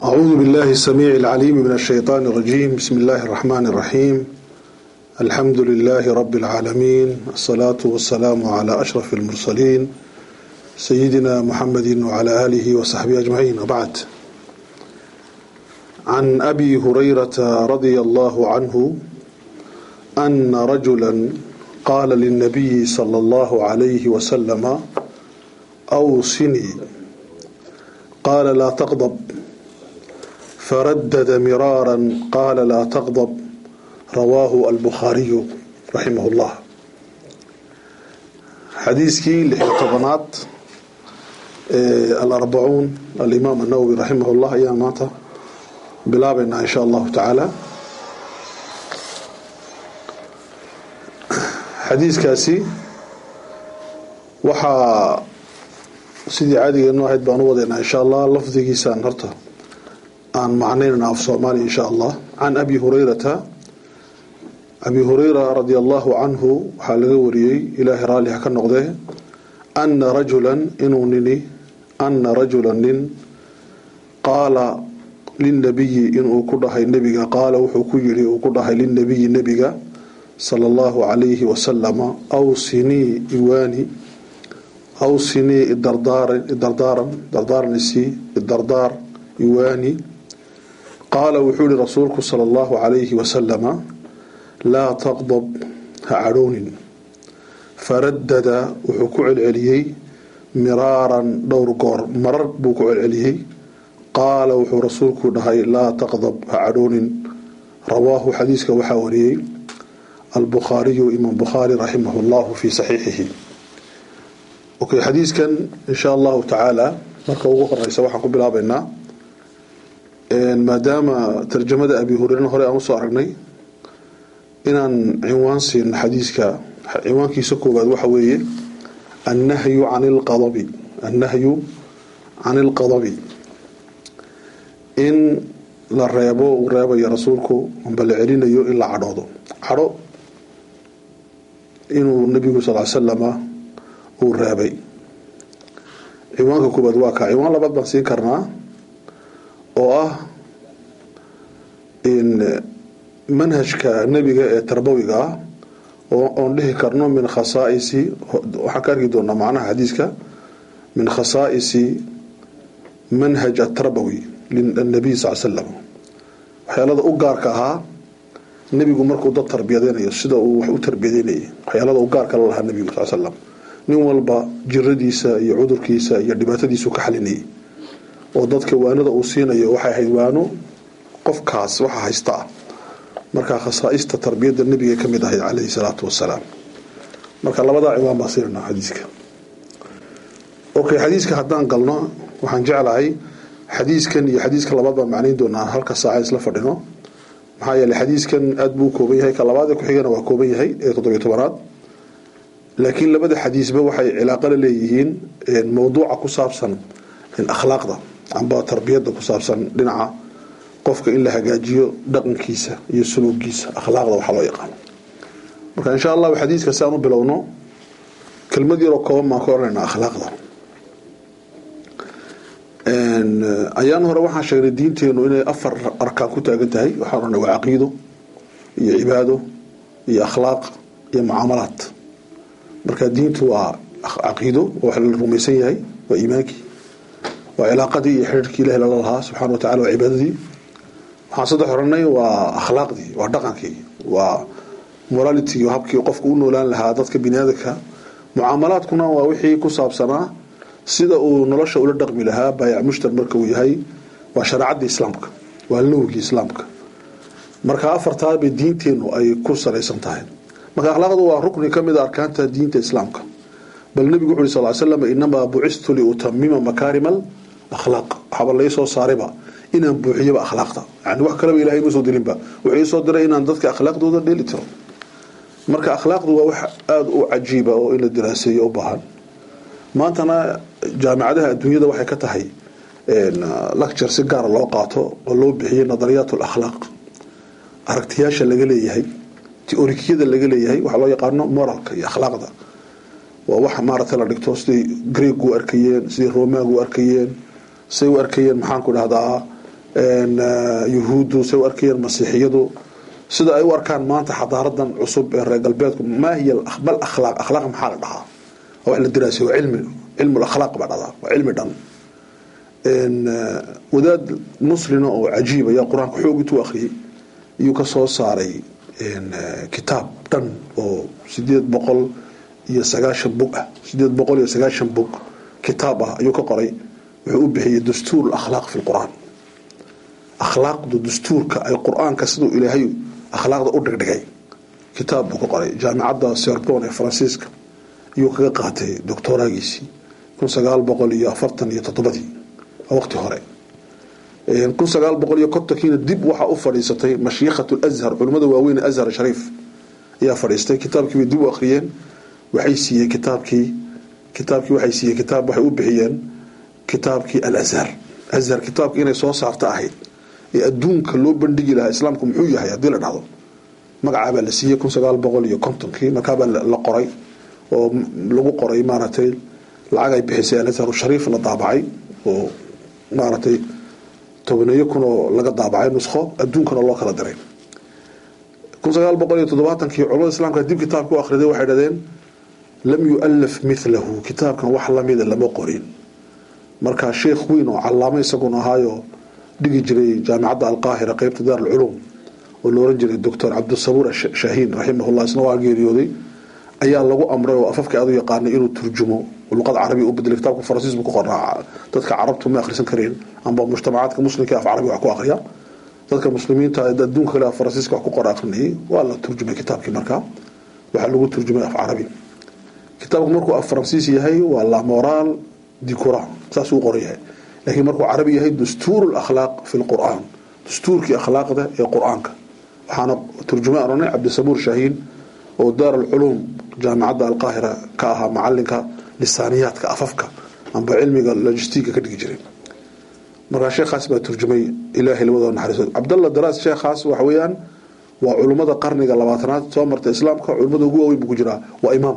أعوذ بالله السميع العليم من الشيطان الرجيم بسم الله الرحمن الرحيم الحمد لله رب العالمين الصلاة والسلام على أشرف المرسلين سيدنا محمد وعلى آله وصحبه أجمعين وبعد عن أبي هريرة رضي الله عنه أن رجلا قال للنبي صلى الله عليه وسلم أوصني قال لا تغضب فردد مرارا قال لا تغضب رواه البخاري رحمه الله حديثكي لحطبنات الأربعون الإمام النووي رحمه الله أيام ماتا بلابنا إن شاء الله تعالى xadiiskaasi waxaa sidii caadigeenu ahayd baan u wadeynaa insha allah lafdigiisaan horta aan macnaynana af soomaaliya insha allah can abi hurayrata abi hurayra radi allahu canhu waxaa laga wariyey ilaahay raalli ha ka noqdee ana rajulan inuu nini ana rajula nin qaala lilnabiyi inuu ku dhahay nebiga qaala wuxuu ku yidhi uu ku dhahay lilnabiyi nebiga sala allahu calayhi wasalama awsinii iwaani awsinii idardaaran idardaaran dardaaranisi idardaar iwaani qaala wuxuu yihi rasuulku sala allahu calayhi wasalama laa taqdab ha cadhoonin faradada wuxuu ku celceliyey miraaran dhowr goor marar buu ku celceliyey qaala wuxuu rasuulku dhahay laa taqdab ha cadhoonin rawaahu xadiiska waxaa wariyey albukhaariyu imaam bukhaari raximah llahu fi saxiixihi okay xadiiskan insha allahu tacaala marka ugu horeysa waxaan ku bilaabeynaa maadaama tarjamada abi hureyren hore aan usoo aragnay inaan cinwaan siino xadiiska cinwaankiisa koowaad waxa weeye annahyu can lqadabi annahyu can ilqadabi in la reebo uu reebayo rasuulku amba la celinayo in la cadhoodo cadho inuu nabigu sal slama uu reebay ciwaanka koobaad waa kaa ciwaan labaad baan siin karnaa oo ah manhajka nebiga ee tarbawiga ah oon dhihi karno min khasaaisi waxaan ka arki doonaa macnaha xadiiska min khasaa'isi manhaj atarbawi linabiy sal slam waxyaalada u gaarka ahaa nebigu markuu dad tarbiyadeynayo sida uu wax u tarbiyadeynayay waxyaalada u gaarka la lahaa nebigu sal slam nin walba jiradiisa iyo cudurkiisa iyo dhibaatadiisu ka xalinayay oo dadka waanada uu siinayo waxay ahayd waano qofkaas waxa haysta ah markaa khasaaista tarbiyada nebiga ka mid ahayd caleyhi salaatu wasalaam marka labadaa ciwaan baa siinanaa xadiiska okay xadiiska haddaan galno waxaan jeclahay xadiiskan iyo xadiiska labaad baan macnayn doonaa halka saaca isla fadhino maxaa yeeley xadiiskan aada buu kooban yahay ka labaad ee ku-xigana waa kooban yahay ee toddobiyo tobanaad laakiin labada xadiisba waxay cilaaqo la leeyihiin mowduuca ku saabsan akhlaaqda amba tarbiyada ku saabsan dhinaca qofka in la hagaajiyo dhaqankiisa iyo suluugiisa akhlaaqda waxaa loo yaqaano marka insha allahu xadiiska si aan u bilowno kelmad yaroo kooban baan ka oranayna akhlaaqda ayaan hore waxaan sheegnay diinteenu inay afar arkaan ku taagan tahay waxaan oranay waa caqiido iyo cibaado iyo akhlaaq iyo mucaamalaad marka diintu waa caqiido wax la rumaysan yahay waa iimaankii waa cilaaqadii iyo xiriirkii ilahi lala lahaa subxana wa tacala waa cibaadadii waxaan saddex oranay waa akhlaaqdii waa dhaqankii waa morality habkii qofka u noolaan lahaa dadka biniaadanka mucaamalaadkuna waa wixii ku saabsanaa sida uu nolosha ula dhaqmi lahaa baayac mushtar marka uu yahay waa shareecadii islaamka waa lowgii islaamka marka afartaabay diinteenu ay ku salaysan tahay marka akhlaaqdu waa rukni ka mid a arkaanta diinta islaamka bal nebigu wuxu uri sal slam inamaa bucistu liutamima makaarima akhlaaq waxaaba laysoo saarayba inaan buuxiyaba akhlaaqda yani wax kaleba ilahay ma soo dirinba wuxuu iisoo diray inaan dadka akhlaaqdooda dheeli tiro marka akhlaaqdu waa wax aada u cajiiba oo in la diraaseeyo u baahan maantana jaamicadaha adduunyada waxay ka tahay lecture si gaara loo qaato oo loo bixiyay nadariyaat alakhlaaq aragtiyaasha laga leeyahay teorikiyada laga leeyahay waxaa loo yaqaano moralka iyo akhlaaqda waa wax maaragtay la dhigto siday greeg u arkayeen siday romaag u arkayeen siday u arkayeen maxaan ku dhahdaa yuhuuddu say u arkayeen masiixiyadu sida ay u arkaan maanta xadaaradan cusub ee reer galbeedku maa hiya mal akhlaaq akhlaaq maxaa la dhahaa wax la diraasay waa cilmi cilmu akhlaaq baa dhahdaa waa cilmi dhan wadaad muslina oo cajiib ayaa qur-aanka xoog intuu akhriyey iyuu ka soo saaray kitaab dhan oo sideed boqol iyo sagaashan bog ah sideed boqol iyo sagaashan bog kitaab ah ayuu ka qoray wuxuu u bixiyey dastuur akhlaaq fi lqur'aan akhlaaqdu dastuurka ay qur-aanka siduu ilaahay akhlaaqda u dhigdhigay kitaab buu ka qoray jaamicadda sorbon ee faransiiska ayuu kaga qaatay doctoraagiisii kun sagaal boqol iyo afartan iyo toddobadii waqti hore kun sagaal boqol iyo kontonkiina dib waxaa u fadhiisatay mashiikhat lazhar culimmada waaweyn ee azhar shariif ayaa fadhiistay kitaabkii bay dib u akhriyeen waxay siiyey kitaabkii kitaabkii waxay siiyey kitaab waxay u bixiyeen kitaabkii alazhar azhar kitaabkii inay soo saarta ahayd ee adduunka loo bandhigi lahaa islaamku muxuu yahay haddii la dhahdo magacaabaa la siiyey kun sagaal boqol iyo kontonkii markaabaa la qoray oo lagu qoray maaragtay lacag ay bixisay alazhar shariif la daabacay oo maaragtay tobaneeyo kun oo laga daabacay nuskho adduunkana loo kala diray kun sagaal boqol iyo toddobaatankii culamada islaamka dib kitaabka u akhriday waxay dhahdeen lam yu'alaf milahu kitaabkan wax lamida lama qorin markaa sheekh weyn oo callaamo isaguna ahaayo dhigi jiray jaamicadda alqaahira qeybta daar alculuum oo la oran jiray doctor cabdisabuur shaahiin raximahullah isna waa geeriyooday ayaa lagu amray oo afafka aad u yaqaanay inuu turjumo luqada carabiga u bedelay kitaabka faransiis buu ku qornaa dadka carabtu ma akhrisan kareen amba mujtamacaadka muslimka af carabi wax ku akhriya dadka muslimiinta adduunka kale af faransiiska wax ku qora akhrinayay waa la turjumay kitaabkii markaa waxaa lagu turjumay af carabi kitaabku markuu af faransiis yahay waa la moral di quran saasuu u qoran yahay laakiin markuu carabi yahay dastuur lakhlaaq fi lqur'aan dastuurkii akhlaaqda ee qur-aanka waxaana turjumay oranay cabdisabuur shaahiin oo daar alculuum jaamicadda alqaahira ka ahaa macalinka lisaaniyaadka afafka amba cilmiga logistiga ka dhigi jiray markaa sheekhaas baa turjumay ilaahay labadoo naxariisood cabdalla daraas sheekhaas waxa weeyaan waa culummada qarniga labaatanaad soo marta islaamka culummada ugu waaweyn buu ku jiraa waa imaam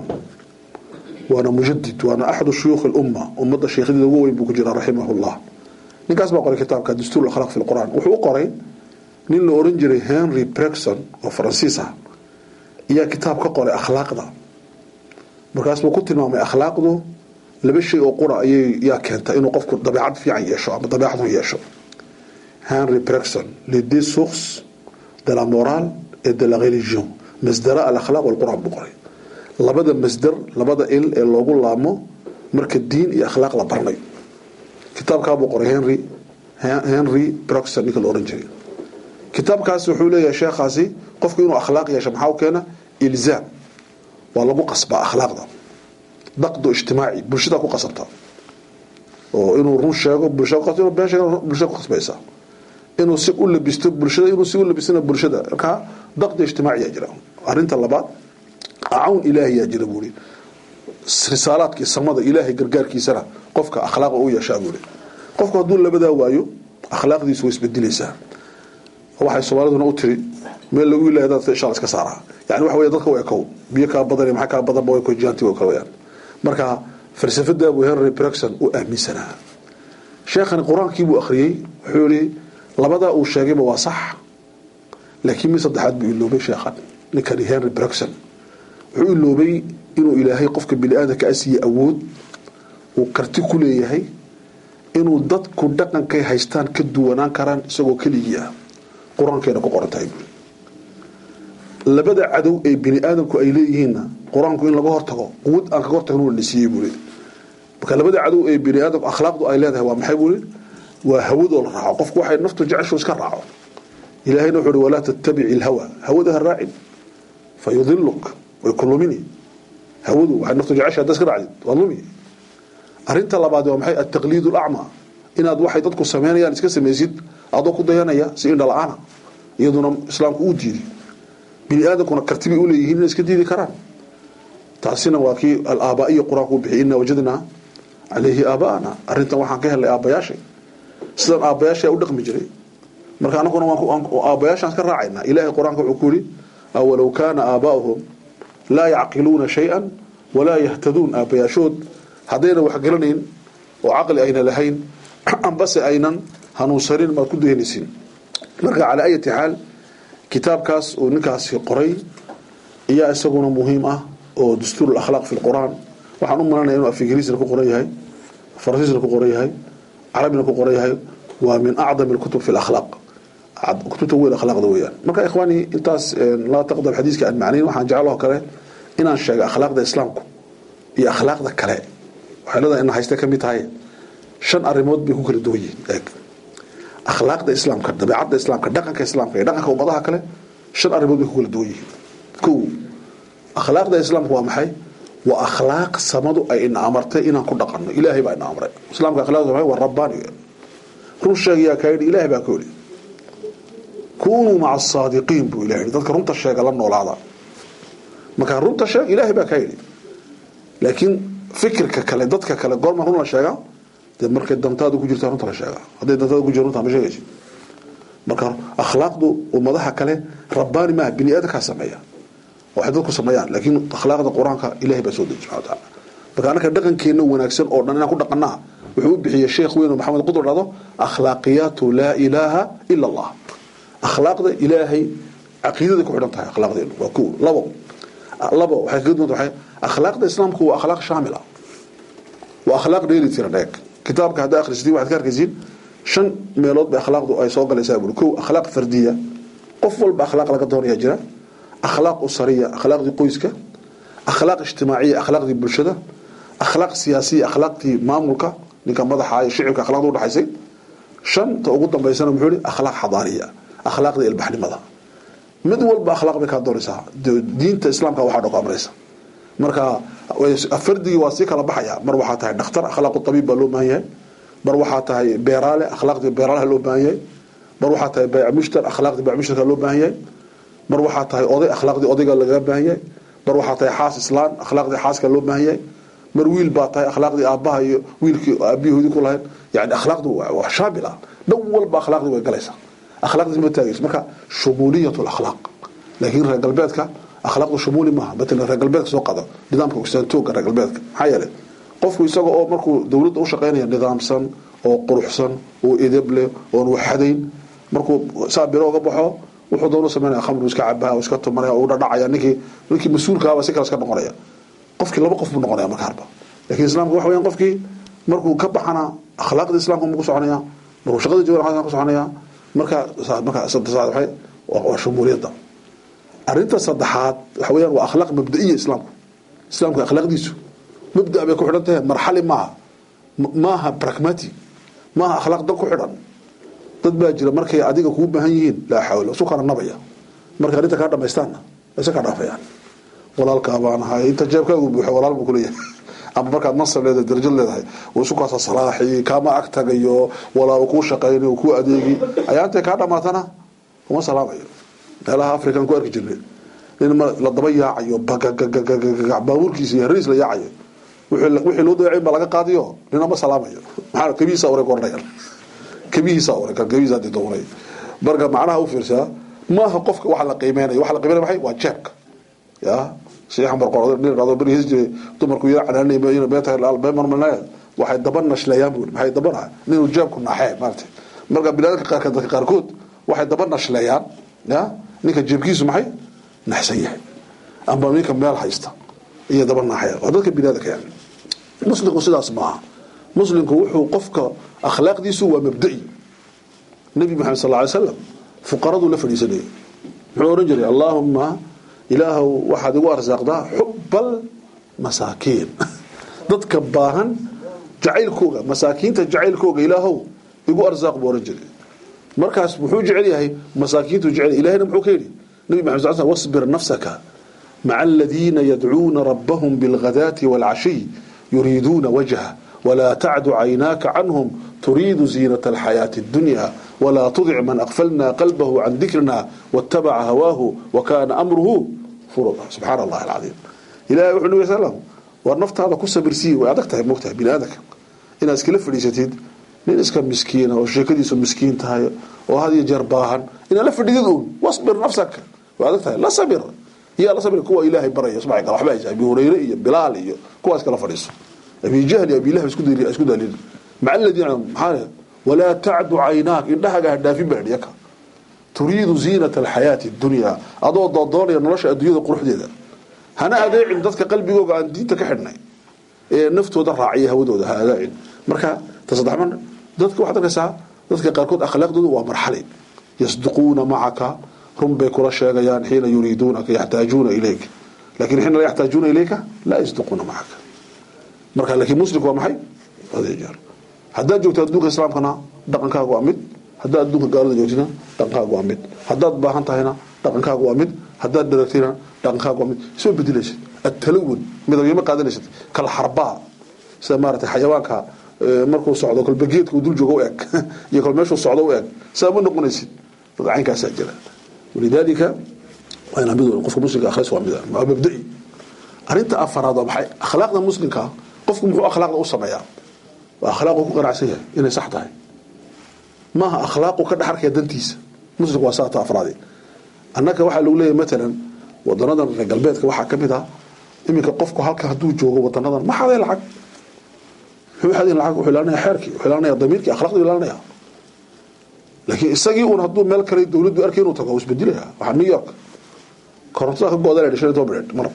waana mujadid waana axadu shuyuukh lumma ummadda sheekhadeeda ugu weyn buu ku jiraa raximahullah ninkaas baa qoray kitaabka dastuur akhlaaq fi lqur'aan wuxuu u qoray nin la oran jiray henry bregson oo faransiis ah ayaa kitaab ka qoray akhlaaqda markaas buu ku tilmaamay akhlaaqdu laba shay oo qura ayay yaa keenta inuu qofku dabeecad fiican yeesho ama dabeecad xun yeesho henry bregson les deux sources de la morale et de la religion masdara alakhlaaq walqur'aan buu qoray labada masdar labada il ee loogu laamo marka diin iyo akhlaaq la barnayo kitaabkaabuu qoray henry henry bregson ninka la oran jiray kitaabkaas wuxuu leeyahay sheekhaasi qofku inuu akhlaaq yeesho maxaa u keena ilzaam waa lagu qasbaa akhlaaqda daqdu ijtimaaci bulshada ku qasabta oo inuu run sheego bulshada inuu been sheego bulshada ku qasbaysa inuu si u labisto bulshada inuu si u labistana bulshada markaa daqdi ijtimaaciyaa jira arrinta labaad acawn ilaahiyaa jira buuri risaalaadkii samada ilaahay gargaarkiisana qofka akhlaaqa u yeeshaa buuri qofku hadduu labadaa waayo akhlaaqdiisu way isbedilaysaa waxay soomaaliduna u tiri meel lagu ilahay dadka insha iska saaraa yani waxa weya dadka waa ekow biyo kaa badan maxaa kaa badanba way kojiyaanti way kala wayaan marka falsafada abu henry bregson u aaminsanaa sheekhani qur-aankii buu akhriyey wuxuu yihi labadaa uu sheegayba waa sax laakiin mid saddexaad buu iloobay sheekhan ninkani henry bregson wuxuu iloobay inuu ilaahay qofka bini aadamka asiiye awood uu karti ku leeyahay inuu dadku dhaqankay haystaan ka duwanaan karaan isagoo keligii ah qur-aankeena ku qoran tahay buuri labada cadow ee bini aadamku ay leeyihiinna qur-aanku in laga hortago quwad aan kaga hortagno la siiyey buuri marka labada cadow ee bini aadamku akhlaaqdu ay leedahay waa maxay buuri waa hawadoo la raaco qofku waxay naftu jeceshu iska raaco ilaahayna wuxuu uhi walaa tattabici ilhawa hawada ha raacin fa yudiluk way ku lumini hawadu waxay naftu jecesha hadda iska raacdid waa lumi arrinta labaad waa maxay altaqliid alacmaa inaad waxay dadku sameynayaan iska samaysid adoo ku dayanaya si indha la-aana iyaduna islaamku uu diiday bini aadamkuna kartibay uleeyihiin inay iska diidi karaan taasina waa kii alaabaiya qur-aanku u bixiyay inaa wajadnaa calayhi aabaana arrintan waxaan ka helnay aabbayaashay sidan aabbayaasha u dhaqmi jiray marka anaguna aabbayaashaan iska raacayna ilaahay qur-aanka wuxuu ku yihi awalow kaana aabaa'uhum laa yacqiluuna shay-an walaa yahtaduun aabbayaashood haddayna wax garanayn oo caqli ayna lahayn ambase aynan hanuunsanin maad ku dayanaysiin marka calaa ayati xaal kitaabkaas uu ninkaasi qoray ayaa isaguna muhiim ah oo dastuur akhlaaq fi lqur'aan waxaan u malanaya inuu af ingiriisna ku qoran yahay faransiisna ku qoran yahay carabina ku qoran yahay waa min acdam alkutub fi lakhlaaq kutubta weyn akhlaaqda weeyaan marka ikhwaani intaas laa taqdam xadiiska aan macnayn waxaan jecloo kale inaan sheego akhlaaqda islaamku iyo akhlaaqda kale waxay leedahay ina hayste ka mid tahay shan arrimood bay ku kala duwan yihiin eeg akhlaaqda islaamka dabeecadda islaamka dhaqanka islaamka iyo dhaqanka ummadaha kale shan arrimood bay ku kala duwan yihiin kow akhlaaqda islaamka waa maxay waa akhlaaq samadu ay ina amartay inaan ku dhaqanno ilaahay baa ina amray islaamka akhlaaqda waa waa rabbaani run sheegayaa kaa yidhi ilaahay baa ka yidhi kunuu maca asaadiqiin buu ilahay dadka runta sheega la noolaada markaa runta sheeg ilaahay baa kaa yidhi laakiin fikirka kale dadka kale goorma run la sheegaa dee markay dantaadu ku jirtaa runta la sheegaa hadday dantaada ku jirta runta ma sheegaysid marka akhlaaqdu ummadaha kale rabbaani maaha bini aadamkaa sameeya waxay dadku sameeyaan laakiin akhlaaqda qur-aanka ilahay baa soo deji subxana wataala marka annaka dhaqankeenna wanaagsan oo dhan inaan ku dhaqanaa wuxuu u bixiyey sheekh weyn oo maxamed qudur dhahdo akhlaaqiyaatu laa ilaaha ila allah akhlaaqda ilaahay caqiidaday ku xidhan tahay akhlaaqdeenu waa kow labo labo waxay kaga duwanta waxay akhlaaqda islaamku waa akhlaaq shaamila waa akhlaaq dheeli tiran eeg kitaabka haddaa akhrisatiin waxaad ka arkaysiin shan meelood bay akhlaaqdu ay soo galaysaa buuri kow akhlaaq fardiya qof walba akhlaaq laga doonayaa jira akhlaaq usariya akhlaaqdii qoyska akhlaaq ijtimaaciya akhlaaqdii bulshada akhlaaq siyaasiya akhlaaqdii maamulka ninka madaxa iyo shicibka akhlaaqda udhaxaysay shanta ugu dambaysana muxuu yihi akhlaaq xadaariya akhlaaqdii ilbaxnimada mid walba akhlaaq bay kaa doonaysaa diinta islaamka waxaa dhoko amraysa marka fardigii waa sii kala baxaya mar waxaa tahay dhakhtar akhlaaqu tabiib baa loo baahan yahay mar waxaa tahay beeraale akhlaaqdii beeraalaha loo baahan yahay mar waxaa tahay bayc mushtar akhlaaqdii bayc mushtarka loo baahan yahay mar waxaa tahay oday akhlaaqdii odayga lagaga baahan yahay mar waxaa tahay xaas islaan akhlaaqdii xaaska loo baahan yahay mar wiil baa tahay akhlaaqdii aabbaha iyo wiilkii aabiyahoodii ku lahayd yani akhlaaqdu waa shaamil ah dhan walba akhlaaqdii way galaysaa akhlaaqdiis ma taagayso marka shumuuliyat lakhlaaq laakiin reer galbeedka akhlaaqdu shumuuli maaha matalan reer galbeedka soo qado nidaamka ogsaantooga reer galbeedka maxaa yeelay qofku isaga oo markuu dowladda u shaqaynaya nidaamsan oo quruxsan oo edeb leh oon waxadayn markuu saa biro uga baxo wuxuu doonu samaynaya khamru iska cabaha iska tumanaya u dhadhacaya ninkii ninkii mas-uulkaaba si kale iska noqonaya qofkii laba qof buu noqonaya marka harba laakiin islaamka waxa weeyaan qofkii markuu ka baxana akhlaaqda islaamka mu ku soconaya markuu shaqada jooga ku soconaya marka marka saddexaad waxay waa shumuuliyadda arrinta saddexaad waxa weeyaan waa akhlaaq mabda'iya islaamku islaamka akhlaaqdiisu mabda bay ku xidhan tahay marxali maaha maaha pragmatic maaha akhlaaq dad ku xidhan dad baa jira markay adiga kuu baahan yihiin laa xawla isu kala nabaya markay arrinta kaa dhamaystaanna isa kaa dhaafayaan walaalkaa baan ahay inta jeebkaagu buuxo walaal buu kuleeyahay ama markaad mansab leedahay darajad leedahay uu isu kaasa salaaxi kaama ag tagayo walaa uu kuu shaqaynayo uu kuu adeegi ayaa intay kaa dhamaatana kuma salaamayo meelaha african ku arki jirnay nin la daba yaacayo bagagagagagaga baabuurkiisa iyo hariis la yaacayo wixii loo dayacin baa laga qaadiyo nina ma salaamayo maxaa kabihiisa oray koranayaan kabihiisa oray kan kabihiisa hadii doonay marka macnaha u fiirsaa maaha qofka waxa la qiimeynaya waxa la qiimeynaya maxay waa jeebka ya sheekhan barqor nin rado bari his jiray dumarku yara canaanay ma ina beeta al beemarmanaya waxay daba nashlayaan buu maxay daba nin jeebku naaxee maartay marka bilaadka qaarka dadka qaarkood waxay daba nashlayaan ya ninka jeebkiisu maxay naxsan yahay amba ninka meel haysta iyo daba naaxaya waa dadka binaadaka yani muslimku sidaas maaha muslimku wuxuu qofka akhlaaqdiisu waa mabda'i nabi maxamed sal ly slam fuqaraduu la fadhiisanayay muxuu oran jiray allaahuma ilaahow waxaad igu arsaaqdaa xubbal masaakiin dadka baahan jacaylkooga masaakiinta jacaylkooga ilaahow igu arsaaq buu oran jiray markaas muxuu jecel yahay masaakiintu jecel ilahina muxuu ka yidhi nabi maxamed sal slam wasbir nafsaka maca aladiina yadcuuna rabbahum bilghadaati waalcashiy yuriiduuna wajha walaa tacdu caynaaka canhum turiidu ziinata alxayaati addunya walaa tudic man aqfalna qalbahu can dikrina waatabaca hawaahu wakaana amruhu furuda subxaana allahi alcadiim ilahay wuxuu nabi slam war naftaada ku sabirsiiye way adag tahay mogtahay bini aadamka inaad iskala fadhiisatid nin iska miskiina oo sheekadiisu miskiin tahay oo had iyo jeer baahan inaad la fadhidid uun wasbir nafsaka way adag tahay la sabir yaa la sabir kuwa ilaahay baraya subxay kale waxba haysa abi hurayre iyo bilaal iyo kuwaas kala fadhiiso abi jahl iyo abi lahab isku daliil isku daliil maca alladina maxaa walaa tacdu caynaak indhahaga ha dhaafin baa yaka turiidu ziinata alxayaati dunyaa adoo doodoonaya nolosha adduunyada quruxdeeda hana adeecin dadka qalbigooga aan diinta ka xidhnay ee naftooda raaciya hawadooda ha adeecin marka ta saddexman dadka waxaad arkaysaa dadka qaarkood akhlaaqdoodu waa marxali yasduquuna macaka run bay kula sheegayaan xiina yuriiduunaka yaxtaajuuna ilayka lakin xiina laa yaxtaajuuna ilayka laa yasduquuna macaka marka laakiin muslimku waa maxay adeejeer haddaad joogto adduunka islaamkana dhaqankaaga waa mid haddaad adduunka gaalada joogtina dhaqankaaga waa mid haddaad baahan tahayna dhaqankaaga waa mid haddaad dharagtayna dhaqankaaga waa mid soo bedelaysid atalawun midabyama qaadanaysid kal xarbaa sida maarata xayawaanka markuu socdo kolba geedka uu dul joogo u eg iyo kol meeshuu socdo u eg saa ma noqonaysid dad caynkaasaa jira walidaalika waa inaa mid qofka muslimka akhris waa mid waa mabda'i arrinta afaraad waa maxay akhlaaqda muslimka qofku muxuu akhlaaqda u sameeyaa waa akhlaaqu ku qanacsan yahay inay sax tahay maaha akhlaaqu ka dhex arkaya dantiisa muslimku waa saata afraadi annaka waxaa lagu leeyahay matalan wadanadan reer galbeedka waxaa ka mid ah iminka qofku halka hadduu joogo wadanadan ma xaday lacag muxuu xadayn lacag wuxuu ilaalinaya xeerkii wuxuu ilaalinaya damiirkii akhlaaqdu ilaalinaya laakiin isagii uun hadduu meel kale dawladdu arkay inuu tago isbedilaya waxaa new york korontada ka go-da la dhashay toban minute mar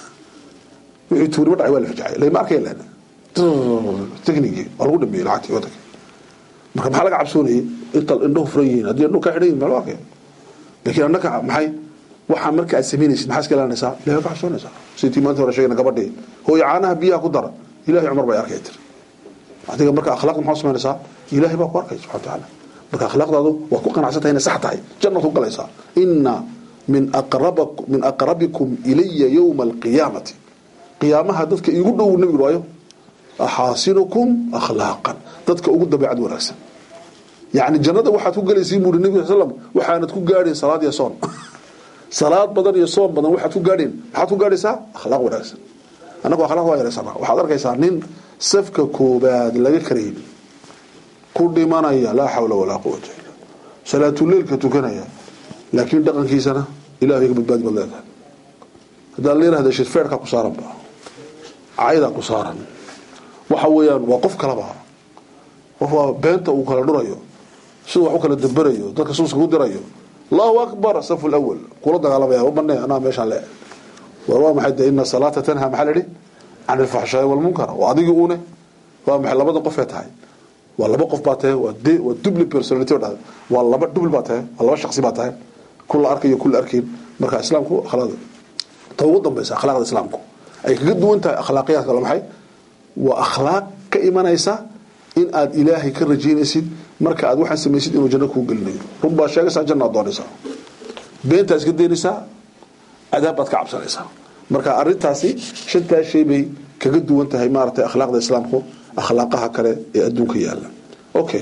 wixii tuurima dhacay waa la fajacay lama arkaya lana technigii waa lagu dhameeyey lacagtii wadanka marka maxaa laga cabsoonayay inta indhahu furan yihiin haddii indhuhu ka xidhan yihin maa loo arkaya laakiin annaka maxay waxaa marka aad samaynaysid maxaa iska ilaalinaysaa ilahay ka cabsoonaysaa sidii maanta hore sheegayna gabadhii hooyo caanaha biyaha ku dara ilahay cumar bay arkay tir adiga marka akhlaaqda maxaa samaynaysaa ilahay baa ku arkay subxana watacaala marka akhlaaqdaadu waad ku qanacsan tahay inay sax tahay jannaad ku galaysaa inna min aqrabak min aqrabikum ilaya yowma alqiyaamati qiyaamaha dadka iigu dhow nabigu waayo axaasinukum akhlaaqan dadka ugu dabeecad wanaagsan yani jannada waxaad ku galaysiin buuri nabi sal slam waxaanad ku gaadhayn salaad iyo soon salaad badan iyo soon badan waxaad ku gaadheen maxaad ku gaadhaysaa akhlaaq wanaagsan annagu akhlaaq waa yaraysanaa waxaad arkaysaa nin safka koobaad laga karayn ku dhimanaya laa xawla walaa quwata illa salaatuleilka tukanaya laakiin dhaqankiisana ilahay ka badbaadi baad leedahay haddaa la yirahda shirfeerkaa ku saaranba caydaa ku saaran waxa weeyaan waa qof kalaba qof waa beenta uu kala dhurayo siduu wax u kala damberayo dadka suuska ku dirayo allahu akbar safu lawal kula dagaalamaya bane anaa meeshaan le war waa maxay de ina salaata tanha maxaa laidhi can ilfaxshaai walmunkar oo adigii uune waa maxay labada qofee tahay waa laba qof baa tahay waa de waa dubli personality o dhahay waa laba dubli baa tahay waa laba shaksi baa tahay kula arkayo kula arkayn marka islaamku akhlaaqda ta ugu dambaysa akhlaaqda islaamku ay kaga duwan tahay akhlaaqiyaadka kale maxay waa akhlaaq ka imanaysa in aad ilaahay ka rajaynaysid marka aad waxaan samaysid inuu janno kuu gelinayo run baad sheegaysaa jannaad doonaysaa beentaa iska daynaysaa cadaab baad ka cabsanaysaa marka arintaasi shantaa shay bay kaga duwan tahay maaragtay akhlaaqda islaamku akhlaaqaha kale ee adduunka yaala okay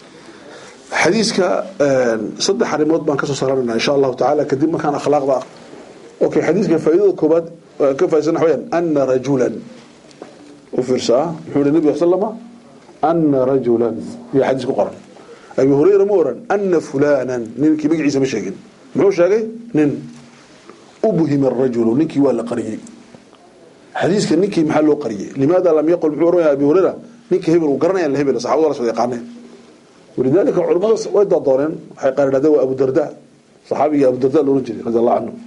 xadiiska saddex arrimood baan kasoo saaranayna insha allahu tacaala kadib markaan akhlaaqda okay xadiiska faa'iidada koobaad ka faa'iidsana waxaweyaan ana rajulan u fiirsaa muxuu yihi nabiga sallama ana rajulan iyo xadiis ku qoran abi hurayra ma oran ana fulanan ninkii magaciisa ma sheegin muxuu sheegay nin ubhima arajulu ninkii waa la qariyey xadiiska ninkii maxaa loo qariyey limaada lam yaqul muxuu oranaya abi hurayra ninkii hebel uu garanaya la hebel saxaabada la soo yaqaaneen walidaalika culimada way doodooneen waxay qaar idhahdeen waa abu darda saxaabigii abu darda loolan jiray radi allahu canhu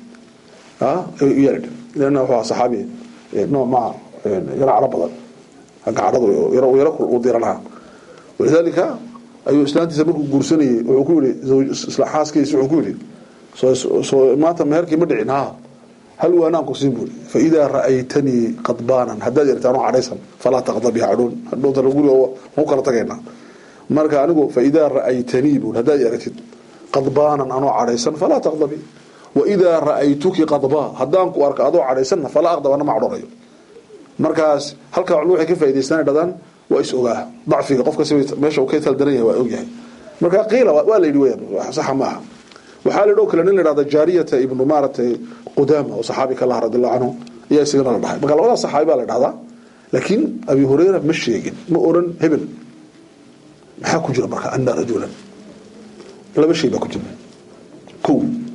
yaa lana wuxuu saxaabi nooc maa yaro caro badan agga caradu yaro yaro u diranaa walidaalika ayuu islaantiisa markuu guursanayay wuxuu ku yihi xaaskiisa wuxuu ku yihi soo maanta meherkii ma dhicin ha hal waanaan ku siin buuri faidaa ra'aytanii qadbaanan haddaad yarta anoo cadhaysan falaa taqdabi hadhoon hadhowtana guriga ku kala tagaynaa marka anigu faidaa ra'aytanii buuri haddaad aragtid qadbaanan anoo cadhaysan falaa taqdabi waidaa ra'aytuki qadbaa haddaan ku arka adoo cadhaysanna falaa aqdab ana ma cadhoonayo markaas halkaa culmo waxay ka faa'idaystaan dhadaan waa is ogaa dacfiga qofka meesha uu ka taldaran yahay waa ogyahay marka qiila waa la yidhi weyaan saxa maaha waxaa la dhoo kale nin la dhahda jaariyata ibnu maaratay qudaama oo saxaabi ka laha radiallahu canhu ayaa isagana la dhahay marka labadaas saxaabi baa la dhahdaa laakiin abi hurayra ma sheegin ma oran hebel maxaa ku jira marka ana rajulan laba shay baa ku jira ko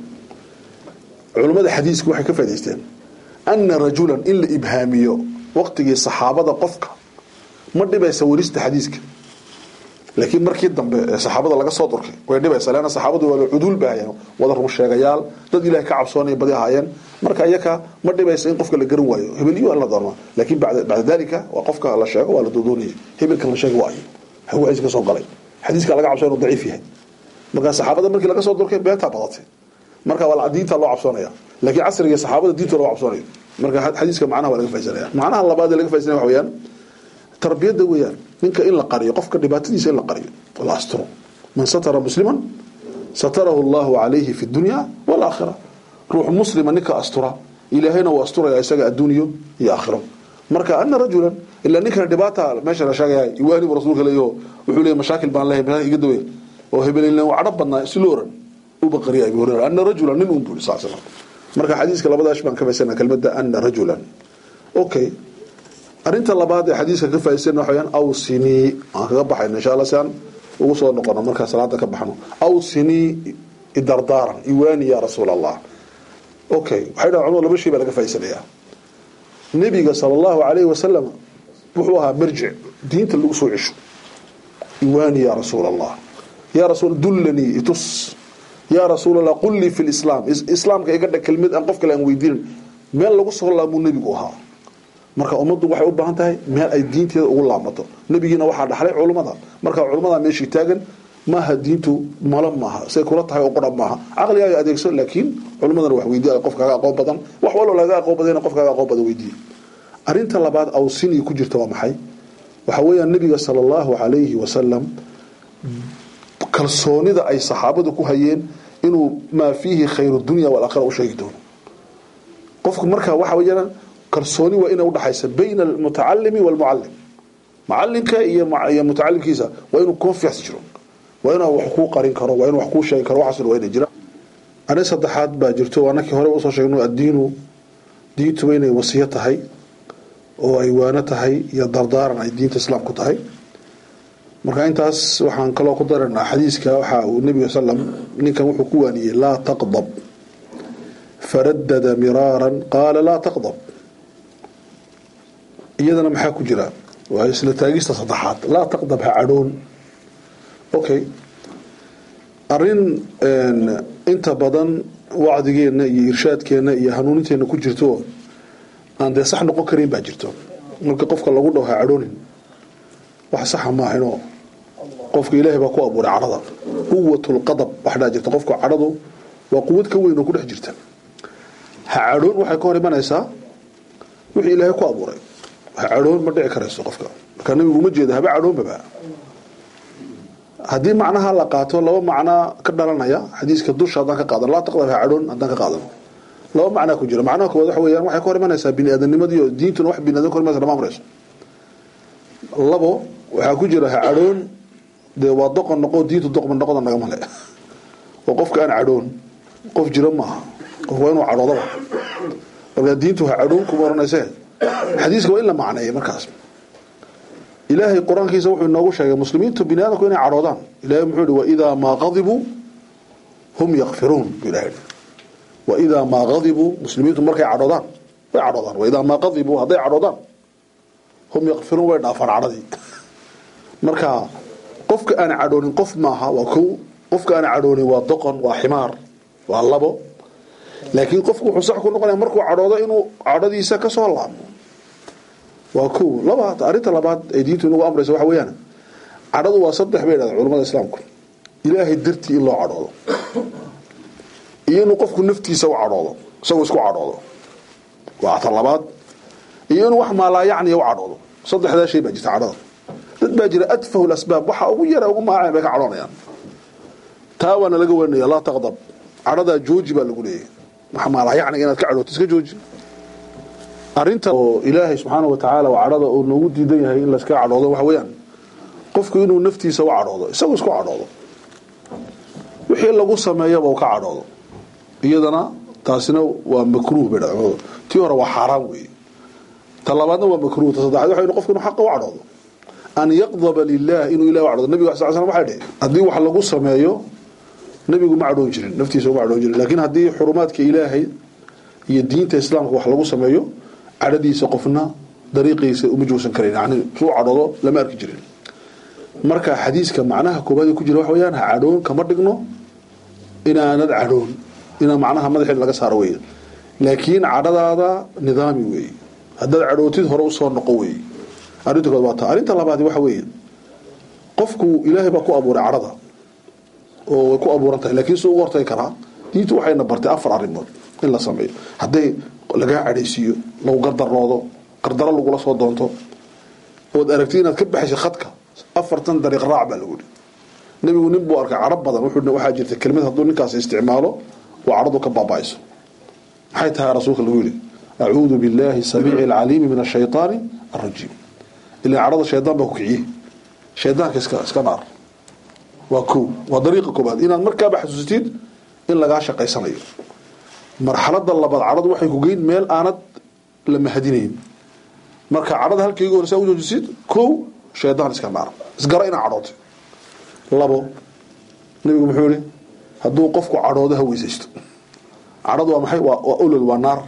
culummada xadiisku waxay ka faa'idaysteen ana rajulan in la ibhaamiyo waqtigii saxaabada qofka ma dhibaysa warista xadiiska laakiin markii dambe ee saxaabada laga soo durkay way dhibaysaa leanna saxaabadu waa cuduul baahayeen wada run sheegayaal dad ilahay ka cabsoonaya badi ahaayeen marka iyaka ma dhibaysa in qofka la garan waayo hebeliyo la doorma laakiin bacda dalika waa qofka la sheego waa la doodoonaya hebelkan la sheega waayo hawaciis ka soo galay xadiiska laga cabsoo inuu daciif yahay marka saxaabada markii laga soo durkay beentaa badatay marka waa diinta loo cabsoonaya laakiin casriga saxaabada diinta loo cabsoonayo marka xadiiska macnaha waa laga faisanaya macnaha labaad ee laga faisanaya waxa weeyaan tarbiyadda weeyaan ninka in la qariyo qofka dhibaatadiisa in la qariyo la asturo man satara musliman satarahu allahu calayhi fi dunya walaakhira ruux muslima ninka astura ilaahayna uu asturaya isaga adduuniyo iyo aakhiro marka ana rajulan ilaa ninkana dhibaata meesha la sheegaya iwaani buu rasuulka leeyaho wuxuu leeyahy mashaakil baan leeyahay mashaakil iga dawey oo hebelin uu cadho badnaa si loo oran uba qariya abu hurayra ana rajulan nin uun buu sal slam marka xadiiska labadaas baan ka faysana kelmadda ana rajulan okay arinta labaad ee xadiiska ka faaisan waxa weyaan awsinii aan kaga baxayno insha alla si aan ugu soo noqono markaa salaada ka baxno awsinii idardaaran iwaani ya rasuul allah okay waxay dhahan culmadu laba shay baa laga faa'iisanaya nebiga sala allahu calayhi wasalam wuxuu ahaa marjic diinta lagu soo cesho iwaani ya rasuul allah ya rasuul dullanii itus yaa rasuul allah qul lii fi lislaam islaamka iga dhag kelmad aan qof kale aan weydiinin meel lagu soo laamuu nebigu ahaa marka ummaddu waxay u baahan tahay meel ay diinteeda ugu laamato nebigiina waxaa dhaxlay culummada marka culummada meeshii taagan maaha diintu malo maaha say kula tahay oo qura maaha caqligaaga adeegso laakiin culummadana wax weydiiya qofkaaga aqoon badan wax wallo laga aqoon badan qofkaaga aqoon badan weydiiya arrinta labaad awsinii ku jirta waa maxay waxa weeyaan nebiga sala allahu calayhi wasalam kalsoonida ay saxaabadu ku hayeen inuu maa fiihi khayru dunya walaakhira u sheegi doono qofku marka waxa weeyaan kalsooni waa ina udhaxaysa bayna almutacalimi walmucalim macalinka iyo iyo mutacalimkiisa waa inuu confiance jiro waa inuu wax kuu qarin karo waa inuu wax kuu sheegi karo waxaasna waa inay jira arrin saddexaad baa jirto waa nakii hore usoo sheegno addiinu diintuba inay wasiyo tahay oo ay waano tahay iyo dardaaran ay diinta islaamku tahay marka intaas waxaan kaloo ku daranaa xadiiska waxa uu nebiga slam ninkan wuxuu ku waaniyey laa taqdab faradada miraaran qaala laa taqdab iyadana maxaa ku jira waa isla taagista saddexaad laa taqdab ha cadhoon okay arin inta badan wacdigeenna iyo irshaadkeenna iyo hanuuninteenna ku jirto aan dee sax noqon karin baa jirto marka qofka lagu dhaho ha cadhoonin wax saxa maahaynoo qofka ilaahay baa ku abuuray cadhada quwatulqadab waxdhaa jirta qofka cadhadu waa quwad ka weyn oo ku dhex jirta ha cadhoon waxay ka hor imanaysaa wixii ilaahay ku abuuray ha cadhoon ma dhici karayso qofka marka nabigu uma jeeda haba cadhoonbaba haddii macnaha la qaato laba macnaa ka dhalanaya xadiiska dusha haddaan ka qaadano laa taqdab ha cadhoon haddaan ka qaadano laba macnaa ku jira macnaha koowaad waxa weeyaan waxay ka hor imanaysaa bini aadamnimadii oo diintuna wax bini adam ka hor imanaysa lama amrayso labo waxaa ku jira ha cadhoon dee waa doqon noqo diintu doqon noqoda nagama le oo qofka aan cadhoon qof jira maaha qof waa inuu cadhoodaba marka diintu ha cadhoon kuma oranayse xadiiska waa in la macneeya markaas ilaahay qur-aankiisa wuxuu inoogu sheegay muslimiintu bini aadamku inay cadhoodaan ilahay muxuu yihi waidaa maa qadibuu hum yakfiruun buu ilahay yihi waidaa maa qadibuu muslimiintu markay cadhoodaan way cadhoodaan waidaa maa qadibuu hadday cadhoodaan hum yakfiruun way dhaafaan cadhadii marka qofka aan cadhoonin qof maaha waa kow qofka aan cadhoonin waa doqon waa ximaar waa labo laakiin qofku wuxuu sax ku noqonaya markuu cadhoodo inuu cadhadiisa ka soo laabmo waa kow labaad arrinta labaad ee diintu inagu amraysa waxa weeyaan cadhadu waa saddex bay dhahda culamada islaamku ilaahay dartii in loo cadhoodo iyo inuu qofku naftiisa u cadhoodo isagoo isku cadhoodo waa ta labaad iyo inuu wax maalaayacniya u cadhoodo saddexdaa shay baa jirta cadhada dad baa jira adfahu lasbaab waxa ugu yara ugu maaceen bay ka cadhoonayaan taa waana laga warinaya laa taqdab cadhadaa jooji baa lagu leeyahy wax maalaayacniga inaad ka cadhooto iska jooji arinta oo ilaahay subxaana wa tacaala waa cadhada uu noogu diidan yahay in layska cadhoodo waxa weeyaan qofku inuu naftiisa u cadhoodo isagoo isku cadhoodo wixii lagu sameeyaba uu ka cadhoodo iyadana taasina waa makruuh bay dhacdooda tii hore waa xaaraan weeye ta labaadna waa makruuh ta saddexaad waxa qofku inuu xaqa u cadhoodo an yaqdaba lilah inuu ilahi u cadhoodo nabiga sal slam waxay dhihi haddii wax lagu sameeyo nabigu ma cadhoon jirin naftiisa uma cadhoon jirin laakiin haddii xurumaadka ilaahay iyo diinta islaamka wax lagu sameeyo cadhadiisa qofna dariiqiisa uma joogsan karayn yani suu cadhoodo lama arki jirin marka xadiiska macnaha koobaad ku jira waxa weyaan ha cadhoon kama dhigno inaanad cadhoon inaa macnaha madaxeed laga saaro wey laakiin cadhadaada nidaami weeye haddaad cadhootid hore usoo noqo weeye arrinta kood waa taa arrinta labaadi waxa weeye qofku ilaahay baa ku abuuray cadhada oo way ku abuuran tahay laakiin suu uga hortagi karaa diintu waxayna bartay afar arrimood in la sameeyo hadday lagaa cadhaysiiyo lagu gardaroodo qardaro lagula soo doonto ood aragtid inaad ka baxaysa khadka afartan dariiq raac baa lagu yihi nebigu nin buu arkay cadho badan wuxuu waxaa jirta kelmad hadduu ninkaas isticmaalo oo cadhadu ka baaba'ayso maxay tahay rasuulka lagu yihi acuudu billahi samiici alcaliimi min ashaytaani alrajiim ilaa cadhada shaydaan baa ku kiciye shaydaanka iska iska naar waa ko waa dariiqa koobaad inaad markaaba xasuusatid in lagaa shaqaysanayo marxalada labaad cadhadu waxay ku geyn meel aanad la mahadinayn marka cadhada halkayga horesa u joojisid kow shaydaan iska naar isgara inaa cadhootay labo nabigu muxuu yihi hadduu qofku cadhoodo ha weysaysto cadhadu waa maxay waa olol waa naar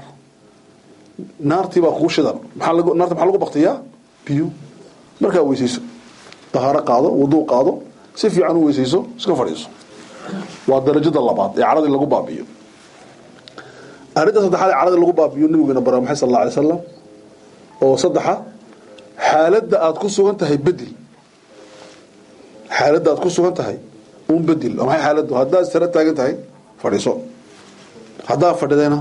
naartii baa kugu shidan maxaa lagu naarta maxaa lagu baktiyaa biyo markaa weysayso dahaaro qaado wuduu qaado si fiican u weysayso iska fadhiiso waa darajada labaad ee cadhadii lagu baabiyo arrinta saddexaad ee cadhadii lagu baabiyo nabiguna bara maxay sal alla alay slam oo saddexa xaaladda aada ku sugan tahay bedel xaaladda aad ku sugan tahay un bedel waa maxay xaaladdu haddaad sara taagan tahay fadhiiso haddaad fadhidayna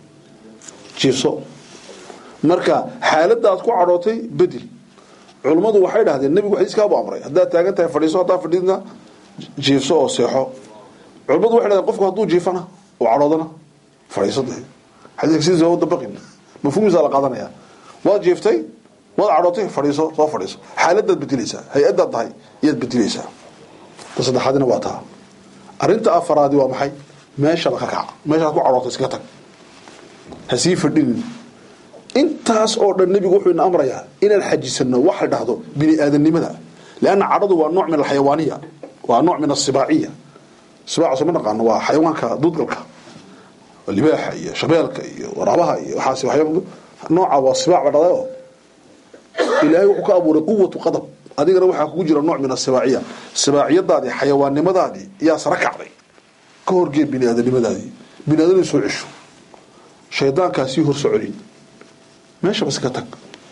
jiifso marka xaaladda aad ku cadhootay bedel culummadu waxay dhahdeen nebigu xadiiskaabu amray haddaad taagan tahay fadhiiso haddaad fadhidna jiifso oo seexo culummadu waxay dhahdeen qofku hadduu jiifana oo cadhoodana fadhiiso de xadiiska sidiisa waa dabaqin mafhuumiisa la qaadanaya waad jiiftay waad cadhootay fadhiiso soo fadhiiso xaaladaad bedelaysaa hay-adaad tahay iyaad bedelaysaa ta saddexaadina waa taa arrinta afaraadi waa maxay meeshaba ka kac meeshaad ku cadhootay iska tag ha sii fadhinin intaas oo dhan nebigu wuxuu ina amrayaa inaan xajisano wax la dhahdo bini aadanimada leanna cadhadu waa nooc min alxayawaaniya waa nooc min asibaaciya sibaaca soo ma naqaano waa xayawaanka duudgalka libaaxa iyo shabeelka iyo waraabaha iyo waxaas waxyaaba nooca waa sibaac ba dhadayo ilaahay wuxuu ka abuuray quwatu qadab adigana waxaa kugu jira nooc min asibaaciya sibaaciyadaadii xayawaannimadaadii yaa sara kacday ka horgee bini aadanimadaadii bini aadan soo cesho shaydaankaa sii hor soconin meesha bas ka tag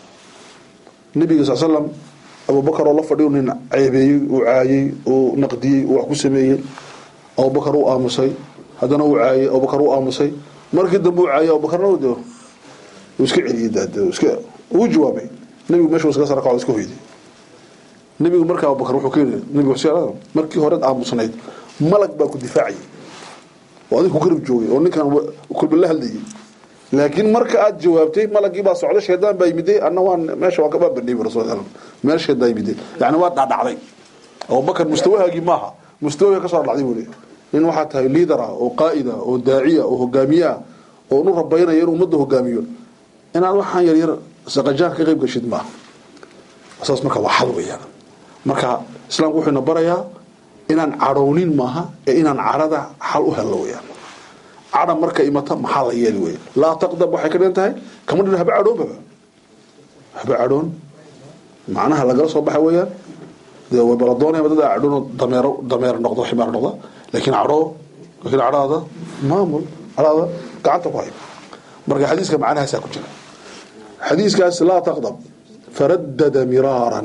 nabiga sal slam abubakar oo la fadhiyo nin ceebeeyey uu caayey uu naqdiyey uu wax ku sameeyey abubakar uu aamusay haddana uu caayey abubakar uu aamusay markii dambe uu caayey abubakarna uu iska celiyey daade iska uu jawaabay nabigu meesha iska sara kaco iska hoyday nabigu markaa abubakar wuxuu ka yidhi nabigu xuseen markii hore aamusnayd malag baa ku difaacayay oo adiga ku garab joogay oo ninkan kulba la hadlayay laakiin marka aad jawaabtay malagii baa socda shaydaan baa yimiday anna waan meesha waan ka baabanay rasul sallam meel shaydaan yimiday yani waa dhacdhacday abubakar mustawahaagii maaha mustawaha ka soo dhacday buu leeyahay nin waxaa tahay liidar ah oo qaa'id ah oo daaciya oo hogaamiye ah oo nu rabaynaya inuu ummadda hogaamiyo inaad waxaan yar yar saqajaan ka qayb gashid maaha saas marka waa xal weeyaan marka islaamku wuxuu ina barayaa inaan cadhownin maaha ee inaan cadhada xal u helno weeyaan cadha marka imata maxaa la yeeli wey laa taqdab waxay ka dhigan tahay kama dhin haba cadhoonbaba haba cadhoon macnaha lagala soo baxa weeyaan dee way bala doonaya dad cadhoon dameero dameer noqdo ximaar noqda laakiin cadhoo laakiin cadhaada maamul cadhaada gacanta ku hay marka xadiiska macnahaasaa ku jira xadiiskaas laa taqdab faradada miraaran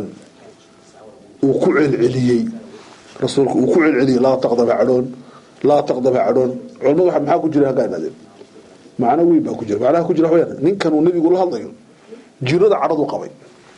uu ku celceliyey rasuulku uu ku celceliyey laa taqdaba cadhoon laa taqdaba cadhoon culamadu waa maxaa ku jira hagaa idhahdeen macno weyn baa ku jira macnaha ku jira waxaweyaan ninkan uu nebigu la hadlayo jirada cadhadu qabay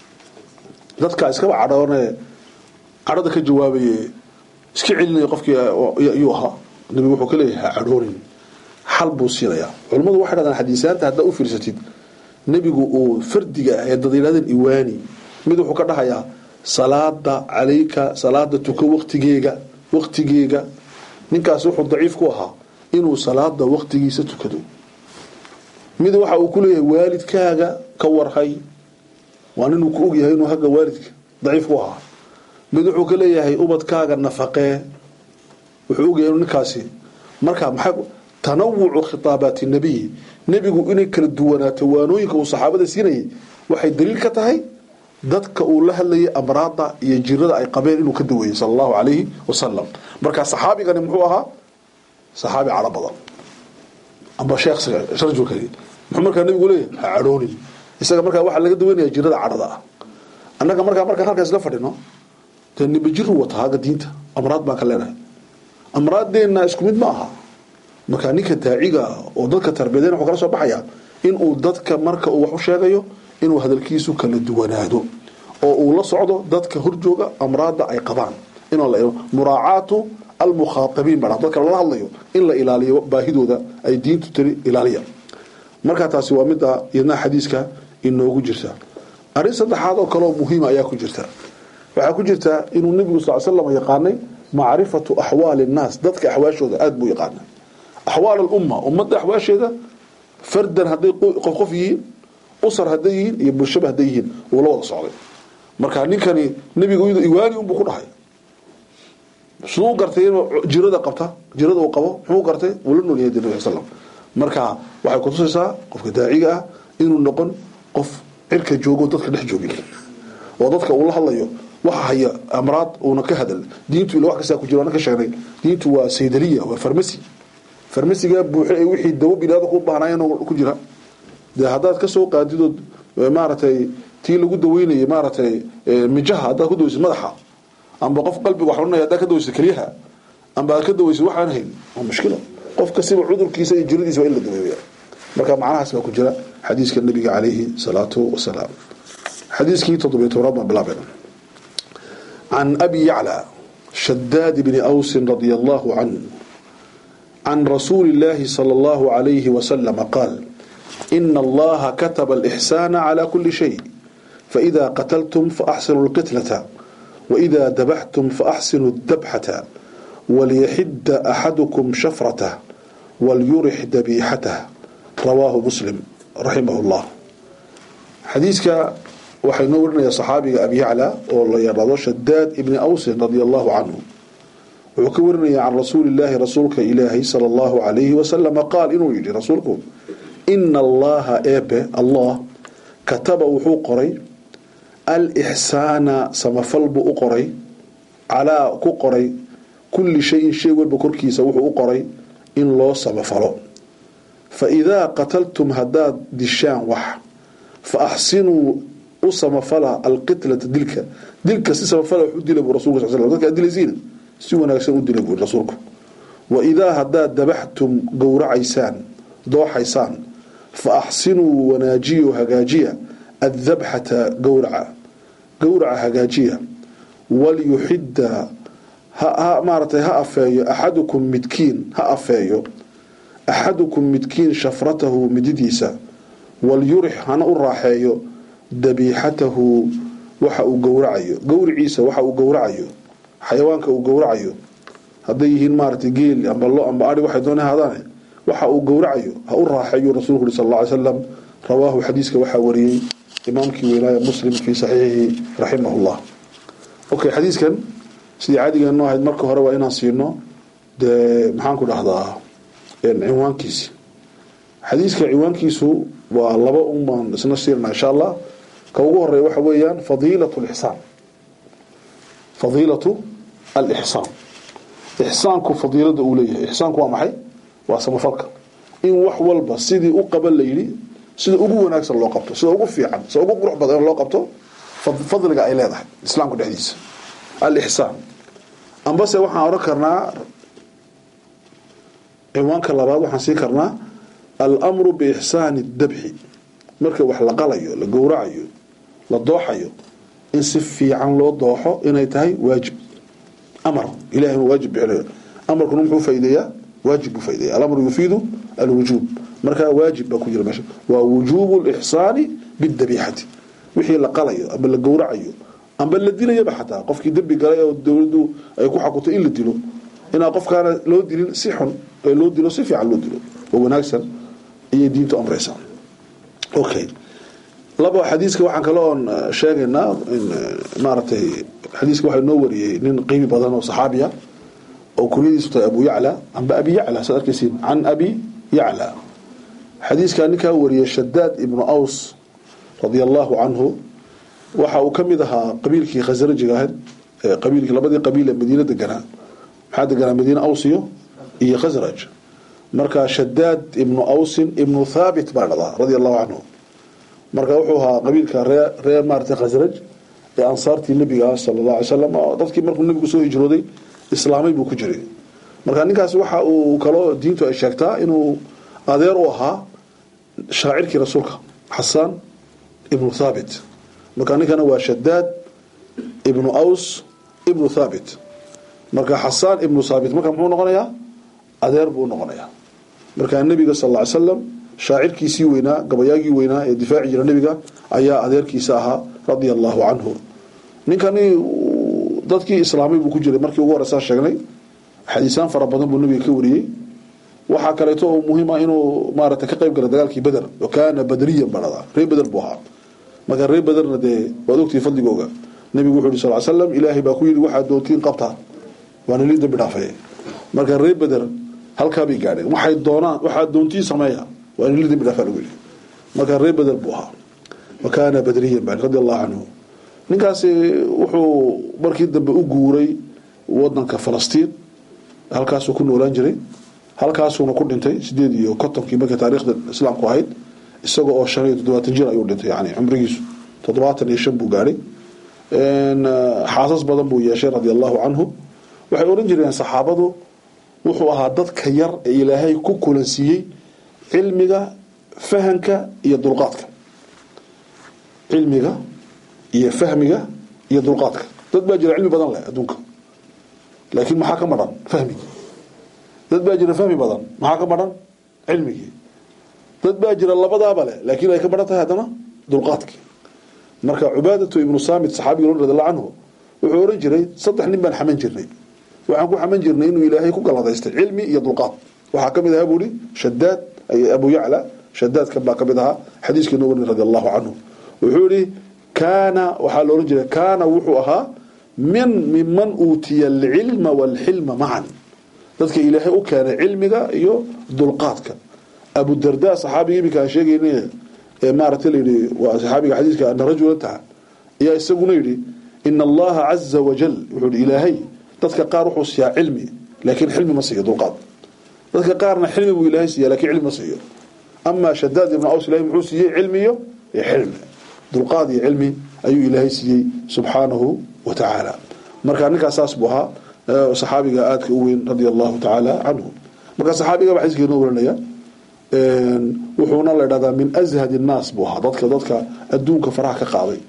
dadka iskaba cadhoonee cadhada ka jawaabaye iska celinaya qofkii yuu ahaa nebigu wuxuu ka leeyahay ha cadhoonin xal buu siinayaa culammadu waxay dhahdaan xadiisaanta haddaa u fiirsatid nebigu uu fardiga ah ee dad yidhahdeen iwaani mid wuxuu ka dhahayaa salaada calayka salaada tuko waqtigeega waqtigeega ninkaas wuxuu daciif ku ahaa inuu salaada waqtigiisa tukado mid waxa uu ku leeyahay waalidkaaga ka warhay waa ninuu ku ogyahay inuu hagga waalidka daciif ku ahaa mid wuxuu ka leeyahay ubadkaaga nafaqee wuxuu ogyahay inuu ninkaasi marka maxay tanawucu khitaabaati nabiyi nebigu inay kala duwanaato waanooyinka uu saxaabada siinayay waxay daliil ka tahay dadka uu la hadlayay amraada iyo jirada ay qabeen inuu ka daweeyey sala allahu calayhi wasalam marka saxaabigani muxuu ahaa saxaabi cadho badan amba sheekh rajulkani muxuu markaa nabigu leeyahay ha cadhoonin isaga markaa waxaa laga daweynaya jirada cadhada ah annaga markaa markaan halkaas la fadhino dee nibajiru wata haga diinta amraad baan ka leenahay amraaddeenna isku mid ma aha markaa ninka daaciga oo dadka tarbiyadeen wuxuu kala soo baxaya inuu dadka marka uu wax u sheegayo inuu hadalkiisu kala duwanaado oo uu la socdo dadka horjooga amraadda ay qabaan in muraacaatu almukhaatabiin baa dadka lala hadlayo in la ilaaliyo baahidooda ay diintu tiri ilaaliya markaa taasi waa midda iyadna xadiiska inoogu jirta arrin saddexaad oo kaleoo muhiima ayaa ku jirta waxaa ku jirta inuu nebigu sal slam yaqaanay macrifatu axwaali nnaas dadka axwaashooda aada buu yaqaanay axwaal alumma ummadda axwaasheeda fardan hadday qof qof yihiin usar hadday yihiin iyo bulshaba hadday yihiin uu la wada socday marka ninkani nebigu iwaani unbuu ku dhahay siduu gartay inuu jirada qabta jirada uu qabo muxuu gartay uu la nool yahay de nabi slam marka waxay kutusaysaa qofka daaciga ah inuu noqon qof cirka joogo dadka dhex joogin oo dadka uu la hadlayo waxa haya amraad uuna ka hadal diintu ila wax kastaa ku jiro ana ka sheegnay diintu waa saydaliya waa farmasi farmasiga buuxe ee wixii dawo binaada ku baahnaayeen ku jira dee haddaad kasoo qaadidood maaragtay tii lagu daweynayay maaragtay mijaha haddaad ku daweysid madaxa amba qof qalbiga xununaya haddaad ka daweysid keliyaha amba aad ka daweysid waxaan hayn waa mushkilo qof kasiba cudurkiisa iyo jiradiisa waa in la daweeya marka macnahaas baa ku jira xadiiska nabiga calayhi salaatu wasalaam xadiiskii toddobiyo tobnaad baan bilaabeen can abi yacla shadaad bni awsin radia allahu canhu عن رسول الله صلى الله عليه وسلم قال إن الله كتب الإحسان على كل شيء فإذا قتلتم فأحسنوا القتلة وإذا ذبحتم فأحسنوا الذبحة وليحد أحدكم شفرته وليرح ذبيحته رواه مسلم رحمه الله حديثك waxay noo warinaya saxaabiga abi yacla oo la yaraado shadaad ibni awsin radia allahu canhu wuxuu ka warinaya can rasuuli illaahi rasuulka ilaahay sala allahu calayhi wasalama qaal inuu yidhi rasuulku ina allaha eebe allah kataba wuxuu qoray alixsaana samafal buu u qoray calaa ku qoray kulli shayin shay walba korkiisa wuxuu u qoray in loo samafalo fa idaa qataltum haddaad dishaan wax fa axsinuu u samafala alqitlata dilka dilka si samafala wax u dila buu rasulku sal sl dadka ad dilaysiina si wanaagsan u dila buuri rasuulku wa idaa haddaad dabaxtum gowracaysaan dooxaysaan fa axsinuu wanaajiyo hagaajiya addabxata gowraca gowraca hagaajiya walyuxidda ha maaratay ha afeeyo axadukum midkiin ha afeeyo axadukum midkiin shafratahu mididiisa walyurix hana u raaxeeyo dabiixatahu waxa uu gowracayo gowriciisa waxa uu gowracayo xayawaanka uu gowracayo hadday yihiin maaragtay geel amba lo amba ari waxay doona hadaane waxa uu gowracayo ha u raaxeeyo rasuulku uri sal alla ly slam rawaahu xadiiska waxaa wariyey imaamkii weynaaya muslim fii saxiixihi raximahullah okay xadiiskan sidii caadigeennoo ahayd marka hore waa inaan siino dee maxaan ku dhahdaa cinwaankiisi xadiiska cinwaankiisu waa laba un baan isna siirna insha allah ka ugu horeeya waxa weeyaan fadiilatu lixsaan fadiilatu alixsaan ixsaanku fadiilada uu leeyahay ixsaanku waa maxay waa samafalka in wax walba sidii u qaban la yidhi sida ugu wanaagsan loo qabto sida ugu fiican sida ugu qurux badan loo qabto fadliga ay leedahay islaamka dhexdiisa alixsaan ambase waxaan oran karnaa cinwaanka labaad waxaan sii karnaa almru biixsaani dabxi marka wax la qalayo la gowracayo la dooxayo in si fiican loo dooxo inay tahay waajib amar ilahay inuu waajib bixinayo amarkuna muxuu faa'ideeyaa waajib buu faa'ideeya alamru yufiidu alwujuub marka waajib baa ku jira meesha waa wujuubu lixsaani bidabiixati wixii la qalayo amba la gowracayo amba la dilayaba xataa qofkii dembi galay oo dowladdu ay ku xakutay in la dilo inaan qofkaana loo dilin si xun ee loo dilo si fiican loo dilo oo wanaagsan ayay diintu amraysaa okay laba xadiiska waxaan kale oon sheegaynaa in maaragtay xadiiska waxaa noo wariyey nin qiimi badan oo saxaabiya oo kunyadiisu tahay abu yacla amba abi yacla saad arkaysiin can abi yacla xadiiskaa ninkaa wariyey shadaad ibnu aws radia allahu canhu waxa uu ka mid ahaa qabiilkii khasrajiga ahayd qabiilkii labadii qabiil ee madiina deganaa maxaa deganaa madiina awsiyo iyo khasraj marka shadaad ibnu awsin ibnu thaabit baa dhadaa radia allahu canhu marka wuxuu ahaa qabiilka ree reer maarata khasraj ee ansaartii nebiga ah sala allah alay slam dadkii markuu nebigu soo hijrooday islaamay buu ku jiray marka ninkaas waxa uu kaloo diintu ay sheegtaa inuu adeer u ahaa shaacirkii rasuulka xasaan ibnu thaabit marka ninkana waa shadaad ibnu aws ibnu thaabit marka xasaan ibnu thaabit marka muxuu noqonayaa adeer buu noqonayaa marka nebiga sal lla ly slam shaacirkiisii weynaa gabayaagii weynaa ee difaaci jira nebiga ayaa adeerkiisa ahaa radia allahu canhu ninkani dadkii islaamay buu ku jiray markii ugu horeysaa sheegnay xadiisaan fara badan buu nebiga ka wariyey waxaa kaleeto oo muhiim ah inuu maaragtay ka qayb galay dagaalkii beder oo kaana badriyan baa dhadaa reer beder buu ahaa marka reer bederna dee waad ogtihi fadligooga nebigu wuxuu yihi sal l slam ilaahay baa ku yidhi waxaad doontiin qabtaa waana lii dambi dhaafay marka reer beder halkaa bay gaadheen waxay doonaan waxaad doontiin sameeya waana lii dambi dhaafaa lagu yidhi marka reer beder buu ahaa wa kaana badriyan baa radi allahu canhu ninkaasi wuxuu markii dambe u guuray wadanka falastiin halkaasuu ku noolaan jiray halkaasuuna ku dhintay sideed iyo kontonkii markii taariikhda islaamku ahayd isaga oo shan iyo toddobaatan jir ayuu dhintay yani cumrigiisu toddobaatan iyo shan buu gaadhay xaasas badan buu yeeshay radia allahu canhu waxay odhan jireen saxaabadu wuxuu ahaa dadka yar ee ilaahay ku kulansiiyey cilmiga fahanka iyo dulqaadka cilmiga iyo fahmiga iyo dulqaadka dad baa jira cilmi badan leh adduunka laakiin maxaa ka madhan fahmigii dad baa jira fahmi badan maxaa ka madhan cilmigii dad baa jira labadaaba leh laakiin ay ka madhan tahay haddana dulqaadkii marka cubaadatu ibnu saamit saxaabiga radi allahu canhu wuxuu ohan jiray saddex nin baan xaman jirnay waxaan ku xaman jirnay inuu ilaahay ku galladaystay cilmi iyo dulqaad waxaa ka mid ahaa buuhi shadaad abu yacla shadaadkan baa ka mid ahaa xadiiskii noo warin radi allahu canhu wuxuu yihi kaana waxaa la ohan jiray kaana wuxuu ahaa min miman uutiya alcilma waalxilma macan dadka ilaahay u keenay cilmiga iyo dulqaadka abudarda saxaabiga iminka aan sheegayna ee maaragtay layidhi waa saxaabiga xadiiska ana rajulan taha ayaa isaguna yidhi ina allaha caza wajal wuxuu yihi ilaahay dadka qaar wuxuu siiyaa cilmi laakiin xilmi ma siiyo dulqaad dadka qaarna xilmi buu ilaahay siiya lakiin cilmi ma siiyo amaa shadaad ibnu aws ilahay muxuu siiyey cilmi iyo xilmi dulqaad iyo cilmi ayuu ilaahay siiyey subxaanahu wa tacaala marka ninkaas saas buu ahaa saxaabiga aadka u weyn radia allahu tacaala canhu marka saxaabiga baa xadiiska inoo warinaya wuxuuna la dhahdaa min ashad الnaas buu ahaa dadka dadka adduunka faraha ka qaaday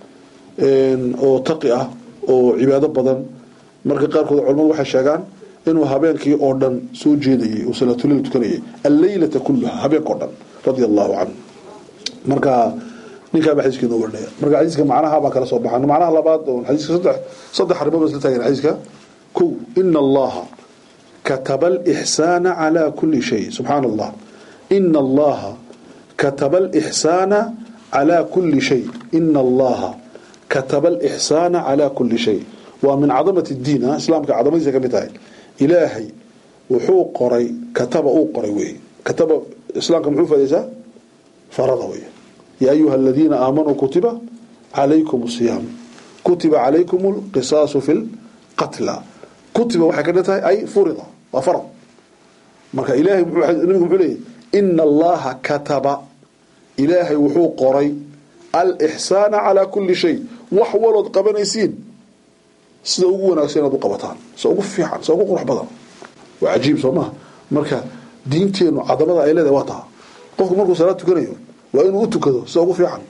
oo taqi ah oo cibaado badan marka qaarkood culamadu waxay sheegaan inuu habeenkii oo dhan soo jeedayay oo salaatuleyl tukanayay alleylata kulaha habeenka o dhan radia allahu canhu marka ninkaaba xadiiska inoo warinaya marka xadiiska macnaha baan kala soo baxan macnaha labaad oo xadiiska saddex saddex arrimood baa isla taagan xadiiska kow ina allaha kataba alixsaana calaa kuli shay subxaana allah ina allaha kataba alixsaana calaa kuli shay ina allaha kataba alixsaana calaa kuli shay waa min cadamati diin islaamka cadamadiisa ka mid tahay ilaahay wuxuu qoray kataba uu qoray wey kataba islaamka muxuu faadaysaa farada wey yaa ayuha aladiina aamanuu kutiba calaykum siyaam kutiba calaykum lqisaasu fi lqatla kutiba waxay ka dhan tahay ay furida waa farad marka ilahay nabigu muxuu leeyahy ina allaha kataba ilaahay wuxuu qoray alixsaana calaa kuli shay wax walood qabanaysiin sida ugu wanaagsan inaad u qabataan sida ugu fiican sida ugu qurux badan waa cajiib soo maha marka diinteenu cadamada ay leedahay waa taha qofku markuu salaad tukanayo waa inuu u tukado sida ugu fiican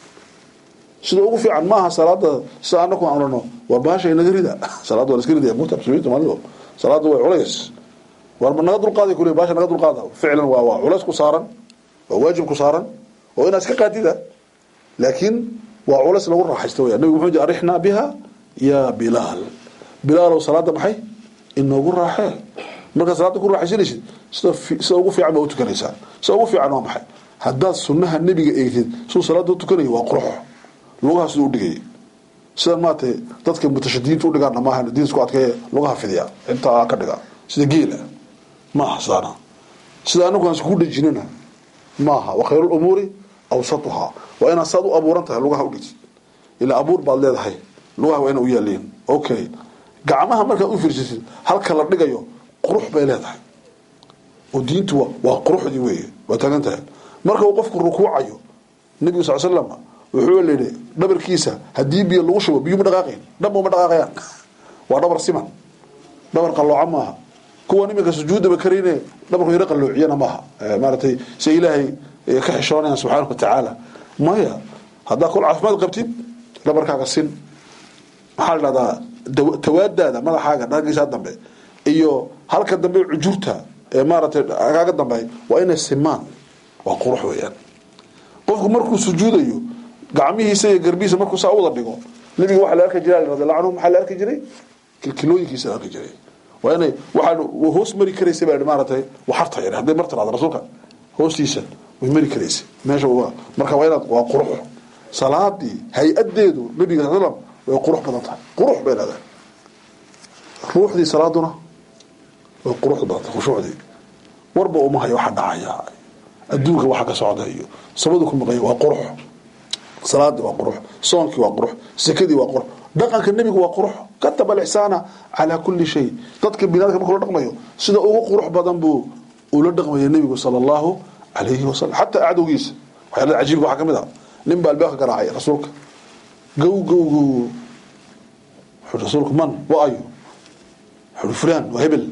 sida ugu fiican maaha salaada sida anaku aan orano war baasha inaga rida salaada waa la iska ridaya muta muslimiinta maalido salaada way culays war naga dulqaaday kule baasha naga dulqaada ficlan waa waa culays ku saaran waa waajib ku saaran oo inaad iska qaadida laakiin waa culays lagu raaxaysto weya nabigu muxuu arixnaa biha yaa bilaal bilaalow salaada maxay inoogu raaxee markaad salaada ku raaxaysanaysid sida sida ugu fiican baa u tukanaysaa sida ugu fiican waa maxay haddaad sunnaha nebiga eegtid siduu salaada u tukanayo waa qurux lugaha siduu udhigayay sidan maaragtay dadka mutashadidiinta udhigaana maaha diin isku adkeeye lugaha fidiya intaa ka dhiga sida geela maaha sidaana sida anagu aan iskugu dhejinana maaha wa khayru lumuuri awsatuhaa waa inaad saad u abuuran tahay lugaha udhigtid ilaa abuur baad leedahay lugaha waa ina u yaaliin okay gacmaha markaad u fiirsasid halka la dhigayo qurux bay leedahay oo diintu waa waa quruxdii weeye waa taagan tahay marka uu qofku rukuucayo nebigu sal slam wuxuu layidhi dhabarkiisa haddii biyo lagu shubo biyu ma dhaqaaqayn dhab uma dhaqaaqayaan waa dhabar siman dhabar qallooca maaha kuwan iminka sujuudaba karayne dhabarku yaro qalloociyana maaha maaratay si ilaahay ka xishoonayaan subxaana wa tacaala maya haddaa kol caafimaad qabtid dhabarkaaga sin maxaa la dhahdaa tawaadaada madaxaaga dhagiisa dambe iyo halka dambe cujurta ee maaratay kaaga dambe waa inay simaan waa qurux weeyaan qofku markuu sujuudayo gacmihiisa iyo garbihiisa markuu saa u wada dhigo nabiga waxaa la arki jiray radiallahu canhu maxaa la arki jiray kilkilooyinkiisa la arki jiray waa inay waxaan hoos mari karaysa baa maaratay waxarta yar hadday mar tiraado rasuulka hoostiisa way mari karaysa meesha marka waa inaad waa qurux salaadii hay-adeedu nabiga sal slam way qurux badan tahay qurux bay leedahay ruuxdii salaaduna way qurux badan tahay khushuucdii warba uma hayo waxa dhacaya adduunka waxa ka socda iyo sabadu ku maqanya waa qurux salaadii waa qurux soonkii waa qurux sakadii waa qurux dhaqanka nebigu waa qurux kataba alixsaana calaa kulli shay dadka binaadka markuu la dhaqmayo sida ugu qurux badan buu ula dhaqmaya nebigu sala allahu calayhi wasalam xataa acdowgiisa waxyaalada cajiibka waxaa ka mid ah nin baa albaabka garaacay rasuulka gow gow gow wuxuu rasuulku man wa ayo wuxuu fulaan waa hebel